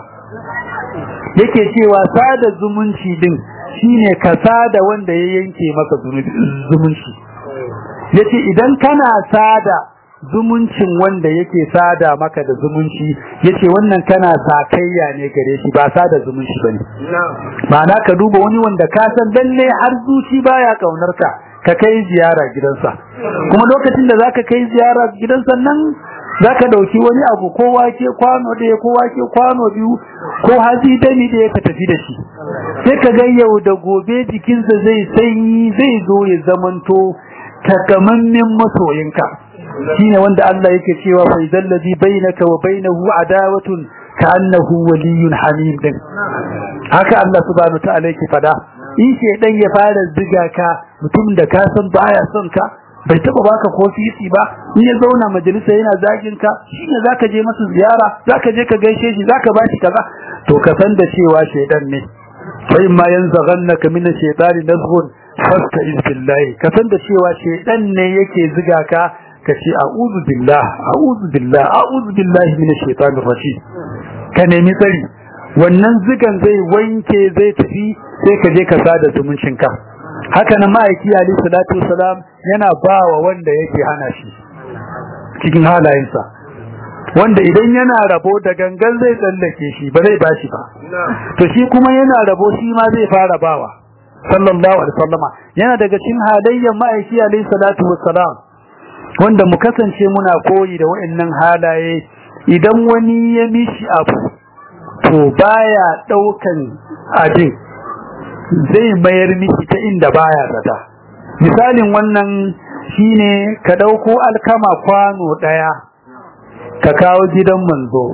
yake cewa sada zumunci din shine ka sada wanda ya yanke maka zumunci yace idan kana sada zumuncin wanda yake sada maka da zumunci yace wannan kana sakayya ne gare shi ba sada zumunci bane ma'ana ka duba wani wanda ka san lalle har zuci baya kaunar ka ka kai ziyara gidansa kuma lokacin da zaka kai ziyara gidansa nan zaka dauki wani abu ko wake kwano ɗaya ko wake kwano biyu ko hazi dami da ka tafi da shi sai ka ga yau da gobe jikinsa zai sanyi zai zo ya zamanto takamammen masoyinka shine wanda Allah yake cewa fa idal ladhi bainaka wa bainahu adawatun ka'annahu waliyyun hamim din haka Allah subhanahu ta'ala yake fada in shedan ya fara ziga ka mutum da ka san baya son ka bai taba baka ko fisi ba in ya zauna majalisa yana zagin ka shine zaka je masa ziyara zaka je ka gaishe shi zaka bashi kaza to ka san da cewa shedan ne fa in ma yanzaghannaka min ash-shaytani nazghun fasta'iz billahi ka san da cewa shedan ne yake ziga ka ka ce a'udhu billah a'udhu billah a'udhu billahi minash shaitanir rajim ka nemi tsari wannan zigan zai wanke zai tafi sai ka je ka sada zumuncin ka haka nan ma'aiki ali salatu wasalam yana bawa wanda yake hana shi cikin halayensa wanda idan yana rabo da gangan zai tsallake shi ba zai bashi ba to shi kuma yana rabo shi ma zai fara bawa sallallahu alaihi wasallama yana daga cikin halayyar ma'aiki ali salatu wasalam wanda mu kasance muna koyi da waɗannan halaye idan wani ya mishi abu to baya daukan abin zai mayar mishi ta inda baya zata misalin wannan shine ka dauko alkama kwano daya ka kawo gidan manzo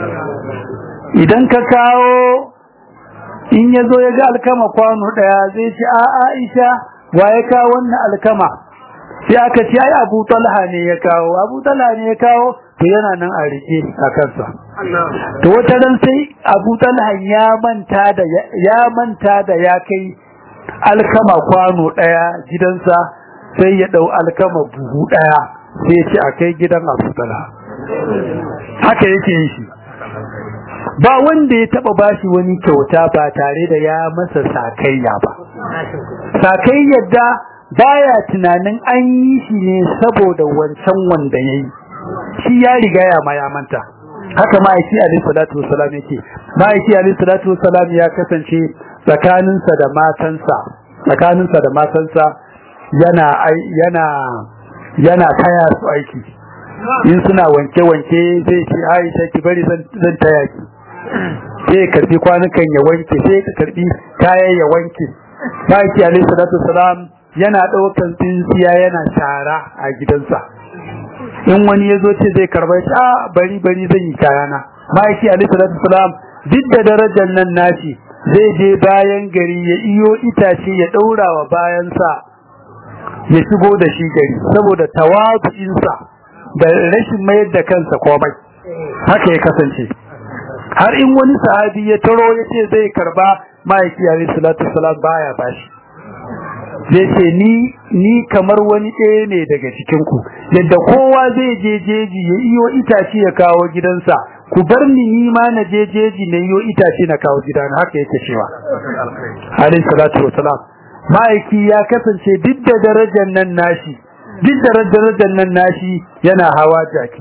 idan ka kawo in yazo ya ga alkama kwano daya zai ce a Aisha waye ka wannan alkama sai aka ce ai Abu Talha ne ya kawo Abu Talha ne ya kawo to yana nan a rike a kansa to wata ran sai Abu Talha ya manta da ya manta da ya kai alkama kwano daya gidansa sai ya dau alkama buhu daya sai ya ce a kai gidan Abu Talha haka yake yin shi ba wanda ya taba bashi wani kyauta ba tare da ya masa sakayya ba sakayyar da baya tunanin an yi shi ne saboda wancan wanda yayi shi ya riga ya ma ya manta haka ma'aiki alayhi salatu wassalam yake ma'aiki alayhi salatu wassalam ya kasance tsakaninsa da matansa tsakaninsa da matansa yana yana yana taya su aiki in suna wanke wanke zai ce Aisha ki bari zan zan taya ki sai karbi kwanukan ya wanke sai ka karbi kayan ya wanke ma'aiki alayhi salatu wassalam yana ɗaukan tsintsiya yana shara a gidansa in wani ya zo ce zai karba shi a bari bari zan yi kayana ma'aiki alaihi salatu salam duk da darajar nan nashi zai je bayan gari ya iyo itace ya ɗaura wa bayansa ya shigo da shi gari saboda tawazu'insa da rashin mayar da kansa komai haka ya kasance har in wani sahabi ya taro ya ce zai karba ma'aiki alaihi salatu salam baya bashi zai ce ni ni kamar wani ɗaya ne daga cikin ku yadda kowa zai je jeji ya iyo itace ya kawo gidansa ku bar ni ni ma na je jeji na iyo itace na kawo gidana haka yake cewa alayhi salatu wassalam ma'aiki ya kasance duk da darajar nan nashi duk da darajar nan nashi yana hawa jaki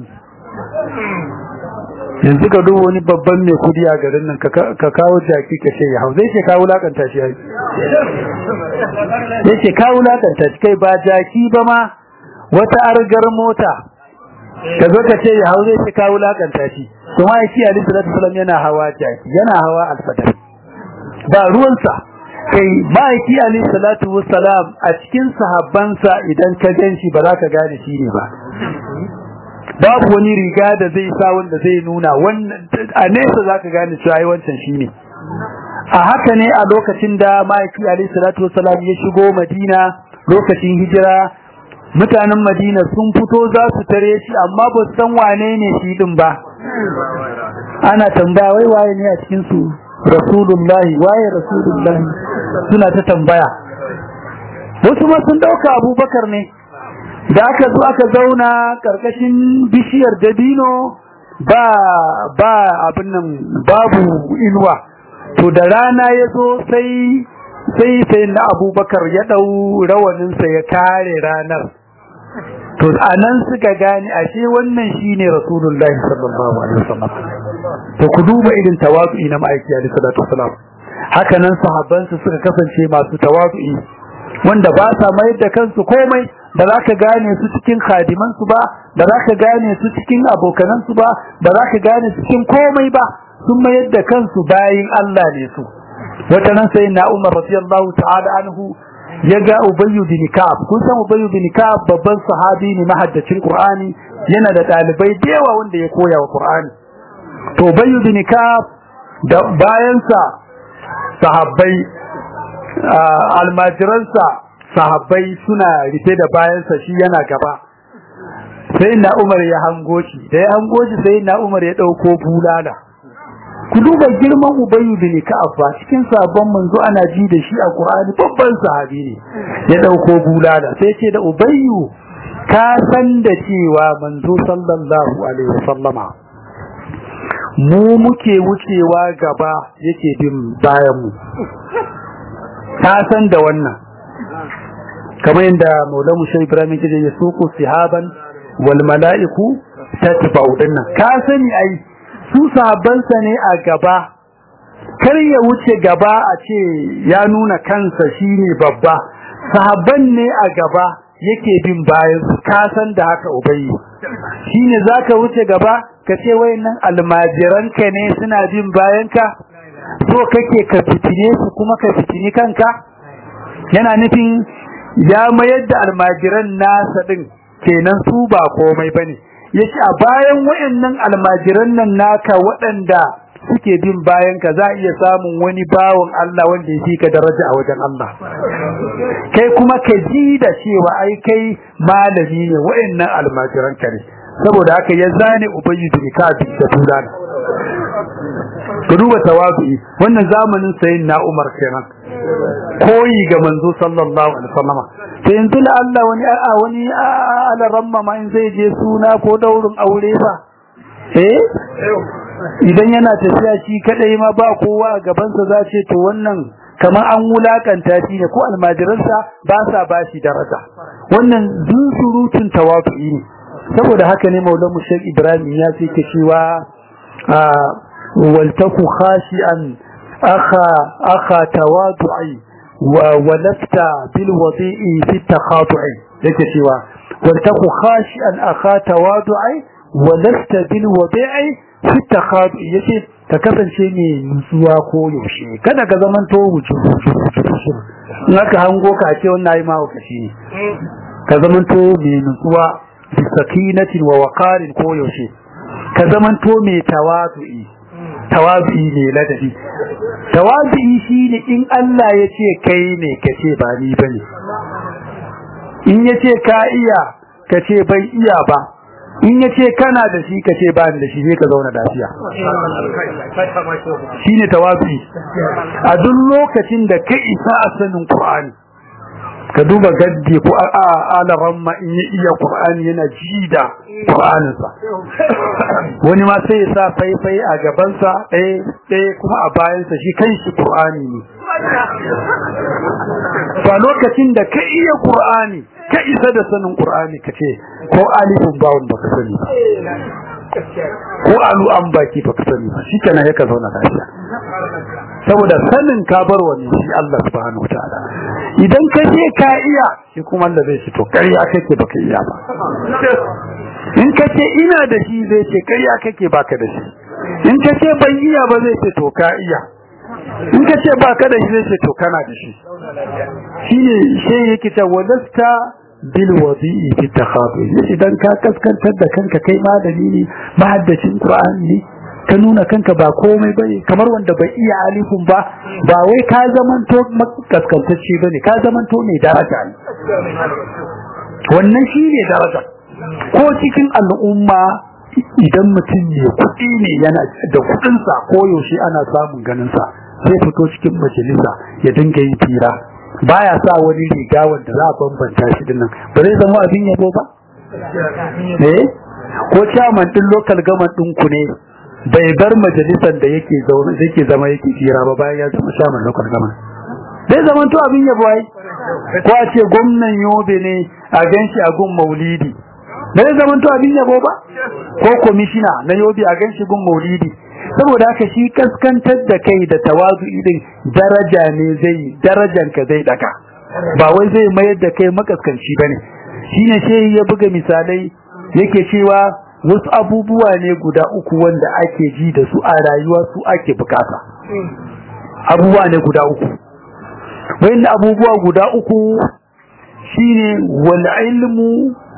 yanzu ka duba wani babban mai kudi a garin nan ka kawo jaki ka ce ya hau zai ce kawo lakanta shi yayi yace kawo lakanta shi kai ba jaki ba ma wata argar mota ka zo ka ce ya hau zai ce kawo lakanta shi to ma yake Ali sallallahu alaihi yana hawa jaki yana hawa alfadar ba ruwansa kai ma'aiki alaihi salatu wassalam a cikin sahabbansa idan ka ganshi ba za ka gane shi ne ba babu wani riga da zai sa wanda zai nuna wannan a nesa za ka gane cewa ai wancan shi ne a haka ne a lokacin da ma'aiki alaihi salatu wassalam ya shigo madina lokacin hijira mutanen madina sun fito za su tare shi amma ba su san wane ne shi din ba ana tambaya wai waye ne a cikin su rasulullahi waye rasulullahi suna ta tambaya wasu ma sun dauka abubakar ne da aka zo aka zauna karkashin bishiyar dabino ba ba abin nan babu inuwa to da rana ya zo sai sai sai na abubakar ya dau rawaninsa ya kare ranar to anan suka gane ashe wannan shine rasulullahi sallallahu alaihi wasallam to ku duba irin tawazu'i na ma'aiki alaihi salatu wasallam haka nan sahabban su suka kasance masu tawazu'i wanda ba sa mai da kansu komai da za ka gane su cikin khadiman su ba da za ka gane su cikin abokanan su ba da za ka gane su cikin komai ba sun mayar da kansu bayin Allah ne su wata nan sai na Umar radiyallahu ta'ala anhu ya ga Ubayyu bin Ka'ab kun san Ubayyu bin Ka'ab babban sahabi ne mahaddacin Qur'ani yana da dalibai da yawa wanda ya koya wa Qur'ani to Ubayyu bin Ka'ab da bayansa sahabbai almajiransa sahabbai suna rufe da bayansa shi yana gaba sai na Umar ya hango shi da ya hango shi sai na Umar ya dauko bulala ku duba girman Ubayyu bin Ka'ab ba cikin sabon manzo ana ji da shi a Qur'ani babban sahabi ne ya dauko bulala sai ce da Ubayyu ka san da cewa manzo sallallahu alaihi wasallama mu muke wucewa gaba yake bin bayan mu ka san da wannan kamar yadda Maulana Musa Ibrahim ke ya suku sihaban wal mala'iku tatba'u dinnan ka sani ai su sahabbansa ne a gaba kar ya wuce gaba a ce ya nuna kansa shine babba sahabban ne a gaba yake bin bayan su ka san da haka ubayyi shine zaka wuce gaba ka ce wayannan almajiranka ne suna bin bayan ka so kake ka fitine su kuma ka fitini kanka yana nufin ya mayar da almajiran nasa din kenan su ba komai bane yace a bayan wayannan almajiran nan naka waɗanda suke bin bayan ka za iya samun wani bawon Allah wanda ya ka daraja a wajen Allah kai kuma ka ji da cewa ai kai malami ne wayannan almajiran ka ne saboda haka ya zane ubayyu bin ka'ab da tulana ka duba tawabi wannan zamanin sayin na Umar kenan koyi ga manzo sallallahu alaihi wasallama to yanzu la Allah wani a wani ala ramma ma in zai je suna ko daurin aure ba eh idan yana tafiya shi kadai ma ba kowa a gaban sa za ce to wannan kamar an wulakanta shi ne ko almajiransa ba sa bashi daraja wannan surutun tawafi ne saboda haka ne maulamu Sheikh Ibrahim ya ce ke cewa waltaku khashi'an akha akha tawadu'i ولست بالوضيء في التخاطع yake cewa waltaku khashi'an akha tawadu'i ولست بالوضيء في التخاطع yace ka kasance mai nutsuwa ko yaushe kada ka zaman to wuce in aka hango ka ce wannan ayi mahaukaci ne ka zaman to mai nutsuwa bi sakinatin wa waqarin ko yaushe ka zaman to mai tawadu'i tawabi ne ladabi tawabi shine in Allah ya ce kai ne ka ce ba ni bane in ya ce ka iya ka ce bai iya ba in ya ce kana da shi ka ce ba ni da shi sai ka zauna lafiya shine tawabi a duk lokacin da ka isa a sanin Qur'ani ka duba gaddi ko a alaran ma in ya iya Qur'ani yana ji da Qur'aninsa wani ma sai ya sa faifai a gabansa ɗaya ɗaya kuma a bayansa shi kanshi Qur'ani ne ba lokacin da ka iya Qur'ani ka isa da sanin Qur'ani ka ce ko alifin bawon baka sani ba ko alu an baki baka sani ba shi kenan yaka zauna lafiya saboda sanin ka bar wani shi Allah subhanahu wataala idan ka je ka iya shi kuma Allah zai ce to ƙarya kake baka iya ba in ka ce ina da shi zai ce ƙarya kake baka da shi in ka ce ban iya ba zai ce to ka iya in ka ce ba ka da shi zai ce to kana da shi shine shi yake ta wadasta bil wadi'i fi takhafi idan ka kaskantar da kanka kai malami ne mahaddacin qur'ani ne ka nuna kanka ba komai bane kamar wanda bai iya alifun ba ba wai ka zamanto kaskantacce bane ka zamanto ne daraja ne wannan shine daraja ko cikin al'umma idan mutum ne kuɗi ne yana da kuɗinsa ko yaushe ana samun ganinsa sai fito cikin majalisa ya dinga yi fira baya sa wani riga wanda za a bambanta shi dinnan ba zai zama abin yabo ba eh ko chairman din local government din ku ne bai bar majalisar da yake zaune yake zama yake fira ba bayan ya zama chairman local government zai zama to abin yabo ai ko a ce gwamnan yobe ne a ganshi a gun maulidi zai zama to abin yabo ba ko komishina na yobe a ganshi gun maulidi saboda haka shi kaskantar da kai da tawazu din daraja ne zai darajan ka zai daka ba wai zai mayar da kai makaskanci bane shine shehi ya buga misalai yake cewa wasu abubuwa ne guda uku wanda ake ji da su a rayuwa su ake bukata abubuwa ne guda uku wayannan abubuwa guda uku shine wal ilmu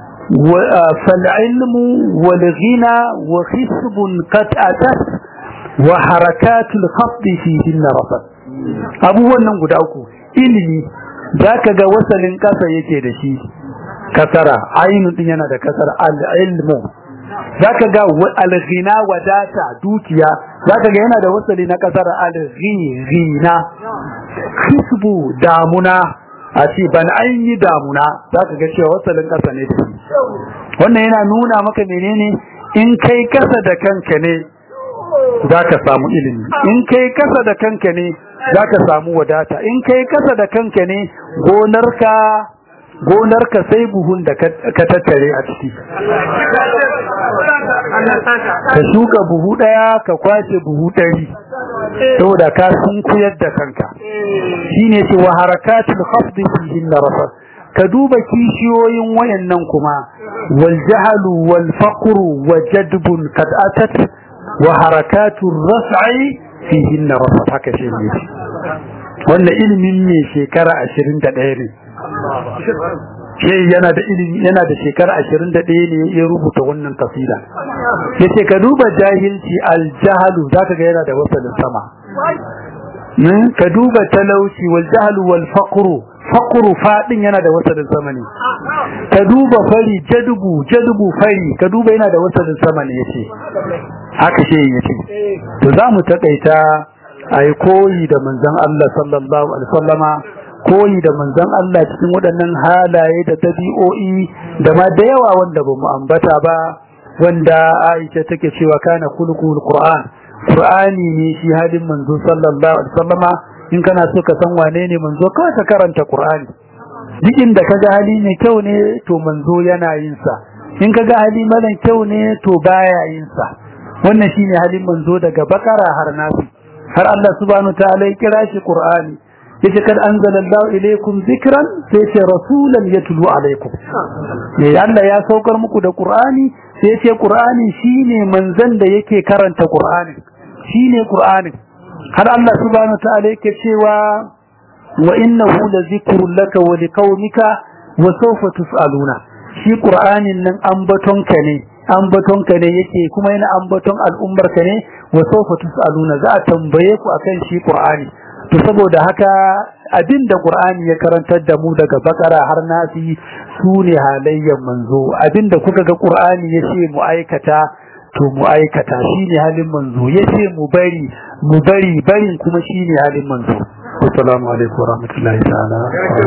fal ilmu wal ghina wa khisbun qad atat wa harakatul khafdi fihin rafat abubuwan nan guda uku ilimi zaka ga wasalin kasa yake da shi kasara ainu din yana da kasara al-ilmu zaka ga al-ghina wadata dukiya zaka ga yana da wasali na kasara al-ghina hisbu damuna a ce ban an yi damuna zaka ga cewa wasalin kasa ne da shi wannan yana nuna maka menene in kai kasa da kanka ne za ka samu ilimi in kai kasa da kanka ne za ka samu wadata in kai kasa da kanka ne gonarka gonarka sai buhun da ka tattare a ciki ka shuka buhu daya ka kwace buhu ɗari saboda ka sun kuyar da kanka shine ce wa harakatul khafdi fihin rafat ka duba kishiyoyin wayannan kuma wal jahlu wal faqru wa jadbun kad atat wa harakatun raf'i fihinna rafat haka shi ne wannan ilimin ne shekara 21 ne shi yana da ilimi yana da shekara 21 ne ya rubuta wannan kasida yace ka duba jahilci al-jahlu zaka ga yana da wasalin sama ka duba talauci wal jahlu wal faqru faqru fadin yana da wasalin sama ne ka duba fari jadubu jadubu fari ka duba yana da wasalin sama ne yace haka shi yace to zamu takaita ai koyi da manzon Allah sallallahu alaihi wasallama koyi da manzon Allah cikin waɗannan halaye da dabi'o'i da ma da yawa wanda bamu ambata ba wanda Aisha take cewa kana kulqul Qur'an Qur'ani ne shi halin manzo sallallahu alaihi wasallama in kana so ka san wane ne manzo kawai ka karanta Qur'ani duk inda kaga hali ne kyau ne to manzo yana yin sa in kaga hali mara kyau ne to baya yin sa wannan shine halin manzo daga bakara har nasi har Allah subhanahu ta'ala ya kira shi Qur'ani yace kad anzalallahu ilaykum dhikran sai ce rasulan yatlu alaykum ne Allah ya saukar muku da Qur'ani sai ce Qur'ani shine manzon da yake karanta Qur'ani shine Qur'ani har Allah subhanahu ta'ala yake cewa wa innahu lazikrun laka wa liqaumika wa sawfa tusaluna shi Qur'anin nan ambatonka ne ambatonka ne yake kuma yana ambaton al'ummarka ne wa sawfa tusaluna za a tambaye ku akan shi Qur'ani to saboda haka abinda Qur'ani ya karantar da mu daga bakara har nasi sune halayyan manzo abinda kuka ga Qur'ani yace mu aikata to mu aikata shine halin manzo yace mu bari mu bari barin kuma shine halin manzo assalamu alaikum warahmatullahi ta'ala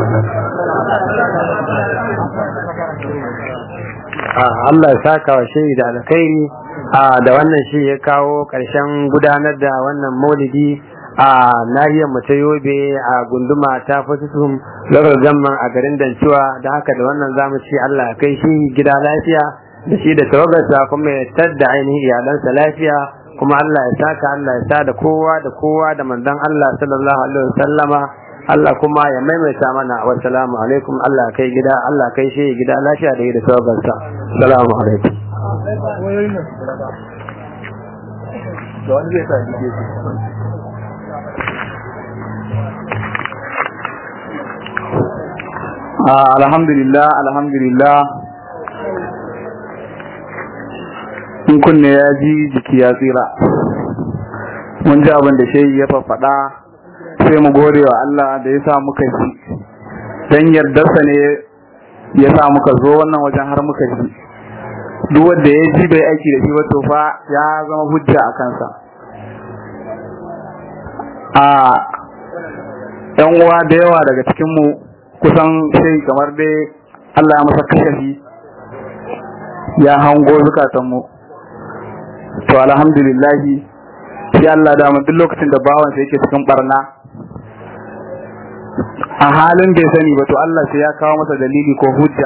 Allah ya saka wa shehi da alkhairi da wannan shi ya kawo ƙarshen gudanar da wannan maulidi a nahiyar mu ta yobe a gunduma ta fasisun local gamman a garin danciwa da haka da wannan zamu ci Allah ya kai shi gida lafiya da shi da tawagarsa kuma ya tadda ainihin iyalansa lafiya kuma Allah ya saka Allah ya sa da kowa da kowa da manzon Allah sallallahu alaihi wasallama Allah kuma ya maimaita mana wa salamu alaikum Allah kai gida Allah kai shi gida lafiya da da tawagarsa salamu alaikum da wani zai sa alhamdulillah alhamdulillah in kunne ya ji jiki ya tsira mun ji abin da shehi ya faɗa sai mu gode wa Allah da ya sa muka ji dan yardarsa ne ya sa muka zo wannan wajen har muka ji duk wanda ya ji bai aiki da shi ba to fa ya zama hujja a kansa a yan uwa da yawa daga cikin mu kusan sai kamar dai Allah ya masa kashafi ya hango zukatan mu to alhamdulillah sai Allah da duk lokacin da bawan sa yake cikin barna a halin bai sani ba to Allah sai ya kawo masa dalili ko hujja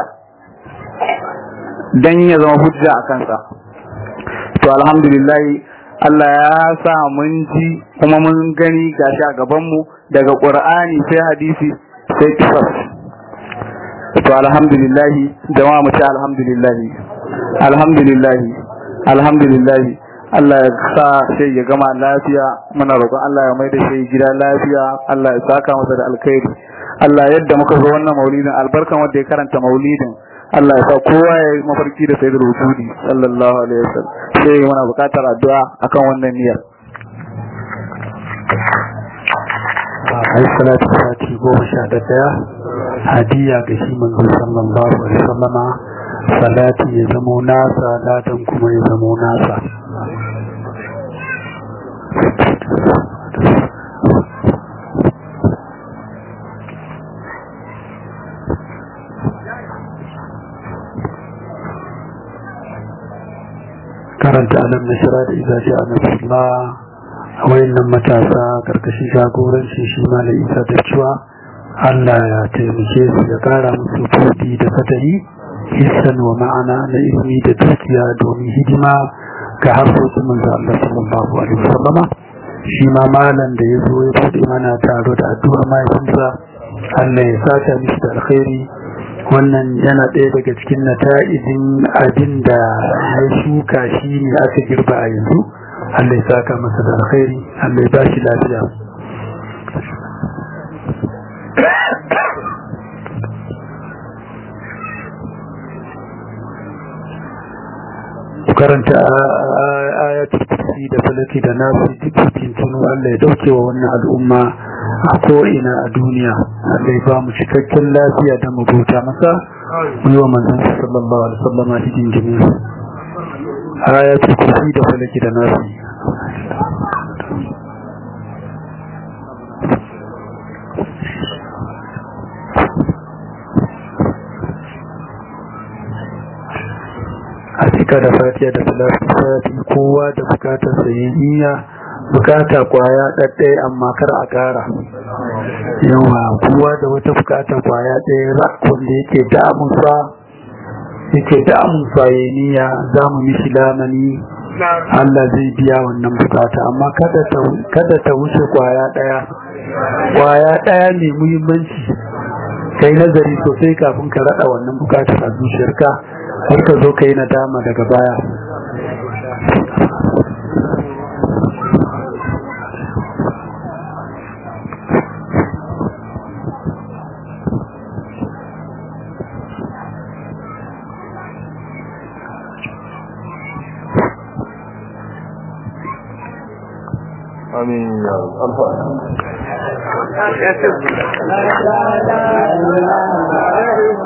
dan ya zama hujja a kansa to alhamdulillah Allah ya sa mun ji kuma mun gani gashi a gaban mu daga Qur'ani sai hadisi sai kisas to alhamdulillah jama'a mu ce alhamdulillah alhamdulillah alhamdulillah Allah ya sa sai ya gama lafiya muna roƙon Allah ya mai da shi gida lafiya Allah ya saka masa da alkhairi Allah yadda muka zo wannan maulidin albarkan wanda ya karanta maulidin Allah ya sa kowa ya yi mafarki da sayyidul wujudi sallallahu alaihi wasallam sai muna buƙatar addu'a akan wannan niyyar ai salatu sati goma sha da daya hadiya ga shi manzo sallallahu alaihi wasallama salati ya zamo nasa ladan kuma ya zamo nasa karanta alam na shira da izaji a nasarla a wayannan matasa karkashin jagoranci shi mala isa da cewa allah ya taimake su ya kara musu fudi da fatari hissan wa ma'ana na ilimi da dukiya domin hidima ga harkokin manzo Allah sallallahu alaihi wasallama shi ma malam da ya zo ya bude mana taro da addu'a mahaifinsa Allah ya saka mishi da alkhairi wannan yana ɗaya daga cikin nata'ijin abin da ya shuka shi ne aka girba a yanzu Allah ya saka masa da alkhairi Allah ya bashi lafiya karanta ayatul kursi da falaki da nasu duk tuntunu Allah ya dauke wa wannan al'umma a ko'ina a duniya Allah ya ba mu cikakken lafiya da mu bauta masa mu yi wa manzon sallallahu alaihi wasallam a cikin jami'a ayatul kursi da falaki da nasu a cika da fatiya da salati kowa da bukatar sayayya bukata kwaya ɗaɗɗaya amma kar a ƙara yawa kowa da wata bukata kwaya ɗaya wanda yake damunsa yake damunsa ya niyya za mu mishi lamani Allah zai biya wannan bukata amma kada ta wuce kwaya ɗaya kwaya ɗaya ne muhimmanci kai nazari sosai kafin ka raɗa wannan bukatar a zuciyarka har ka zo ka yi nadama daga baya Amin ya Allah.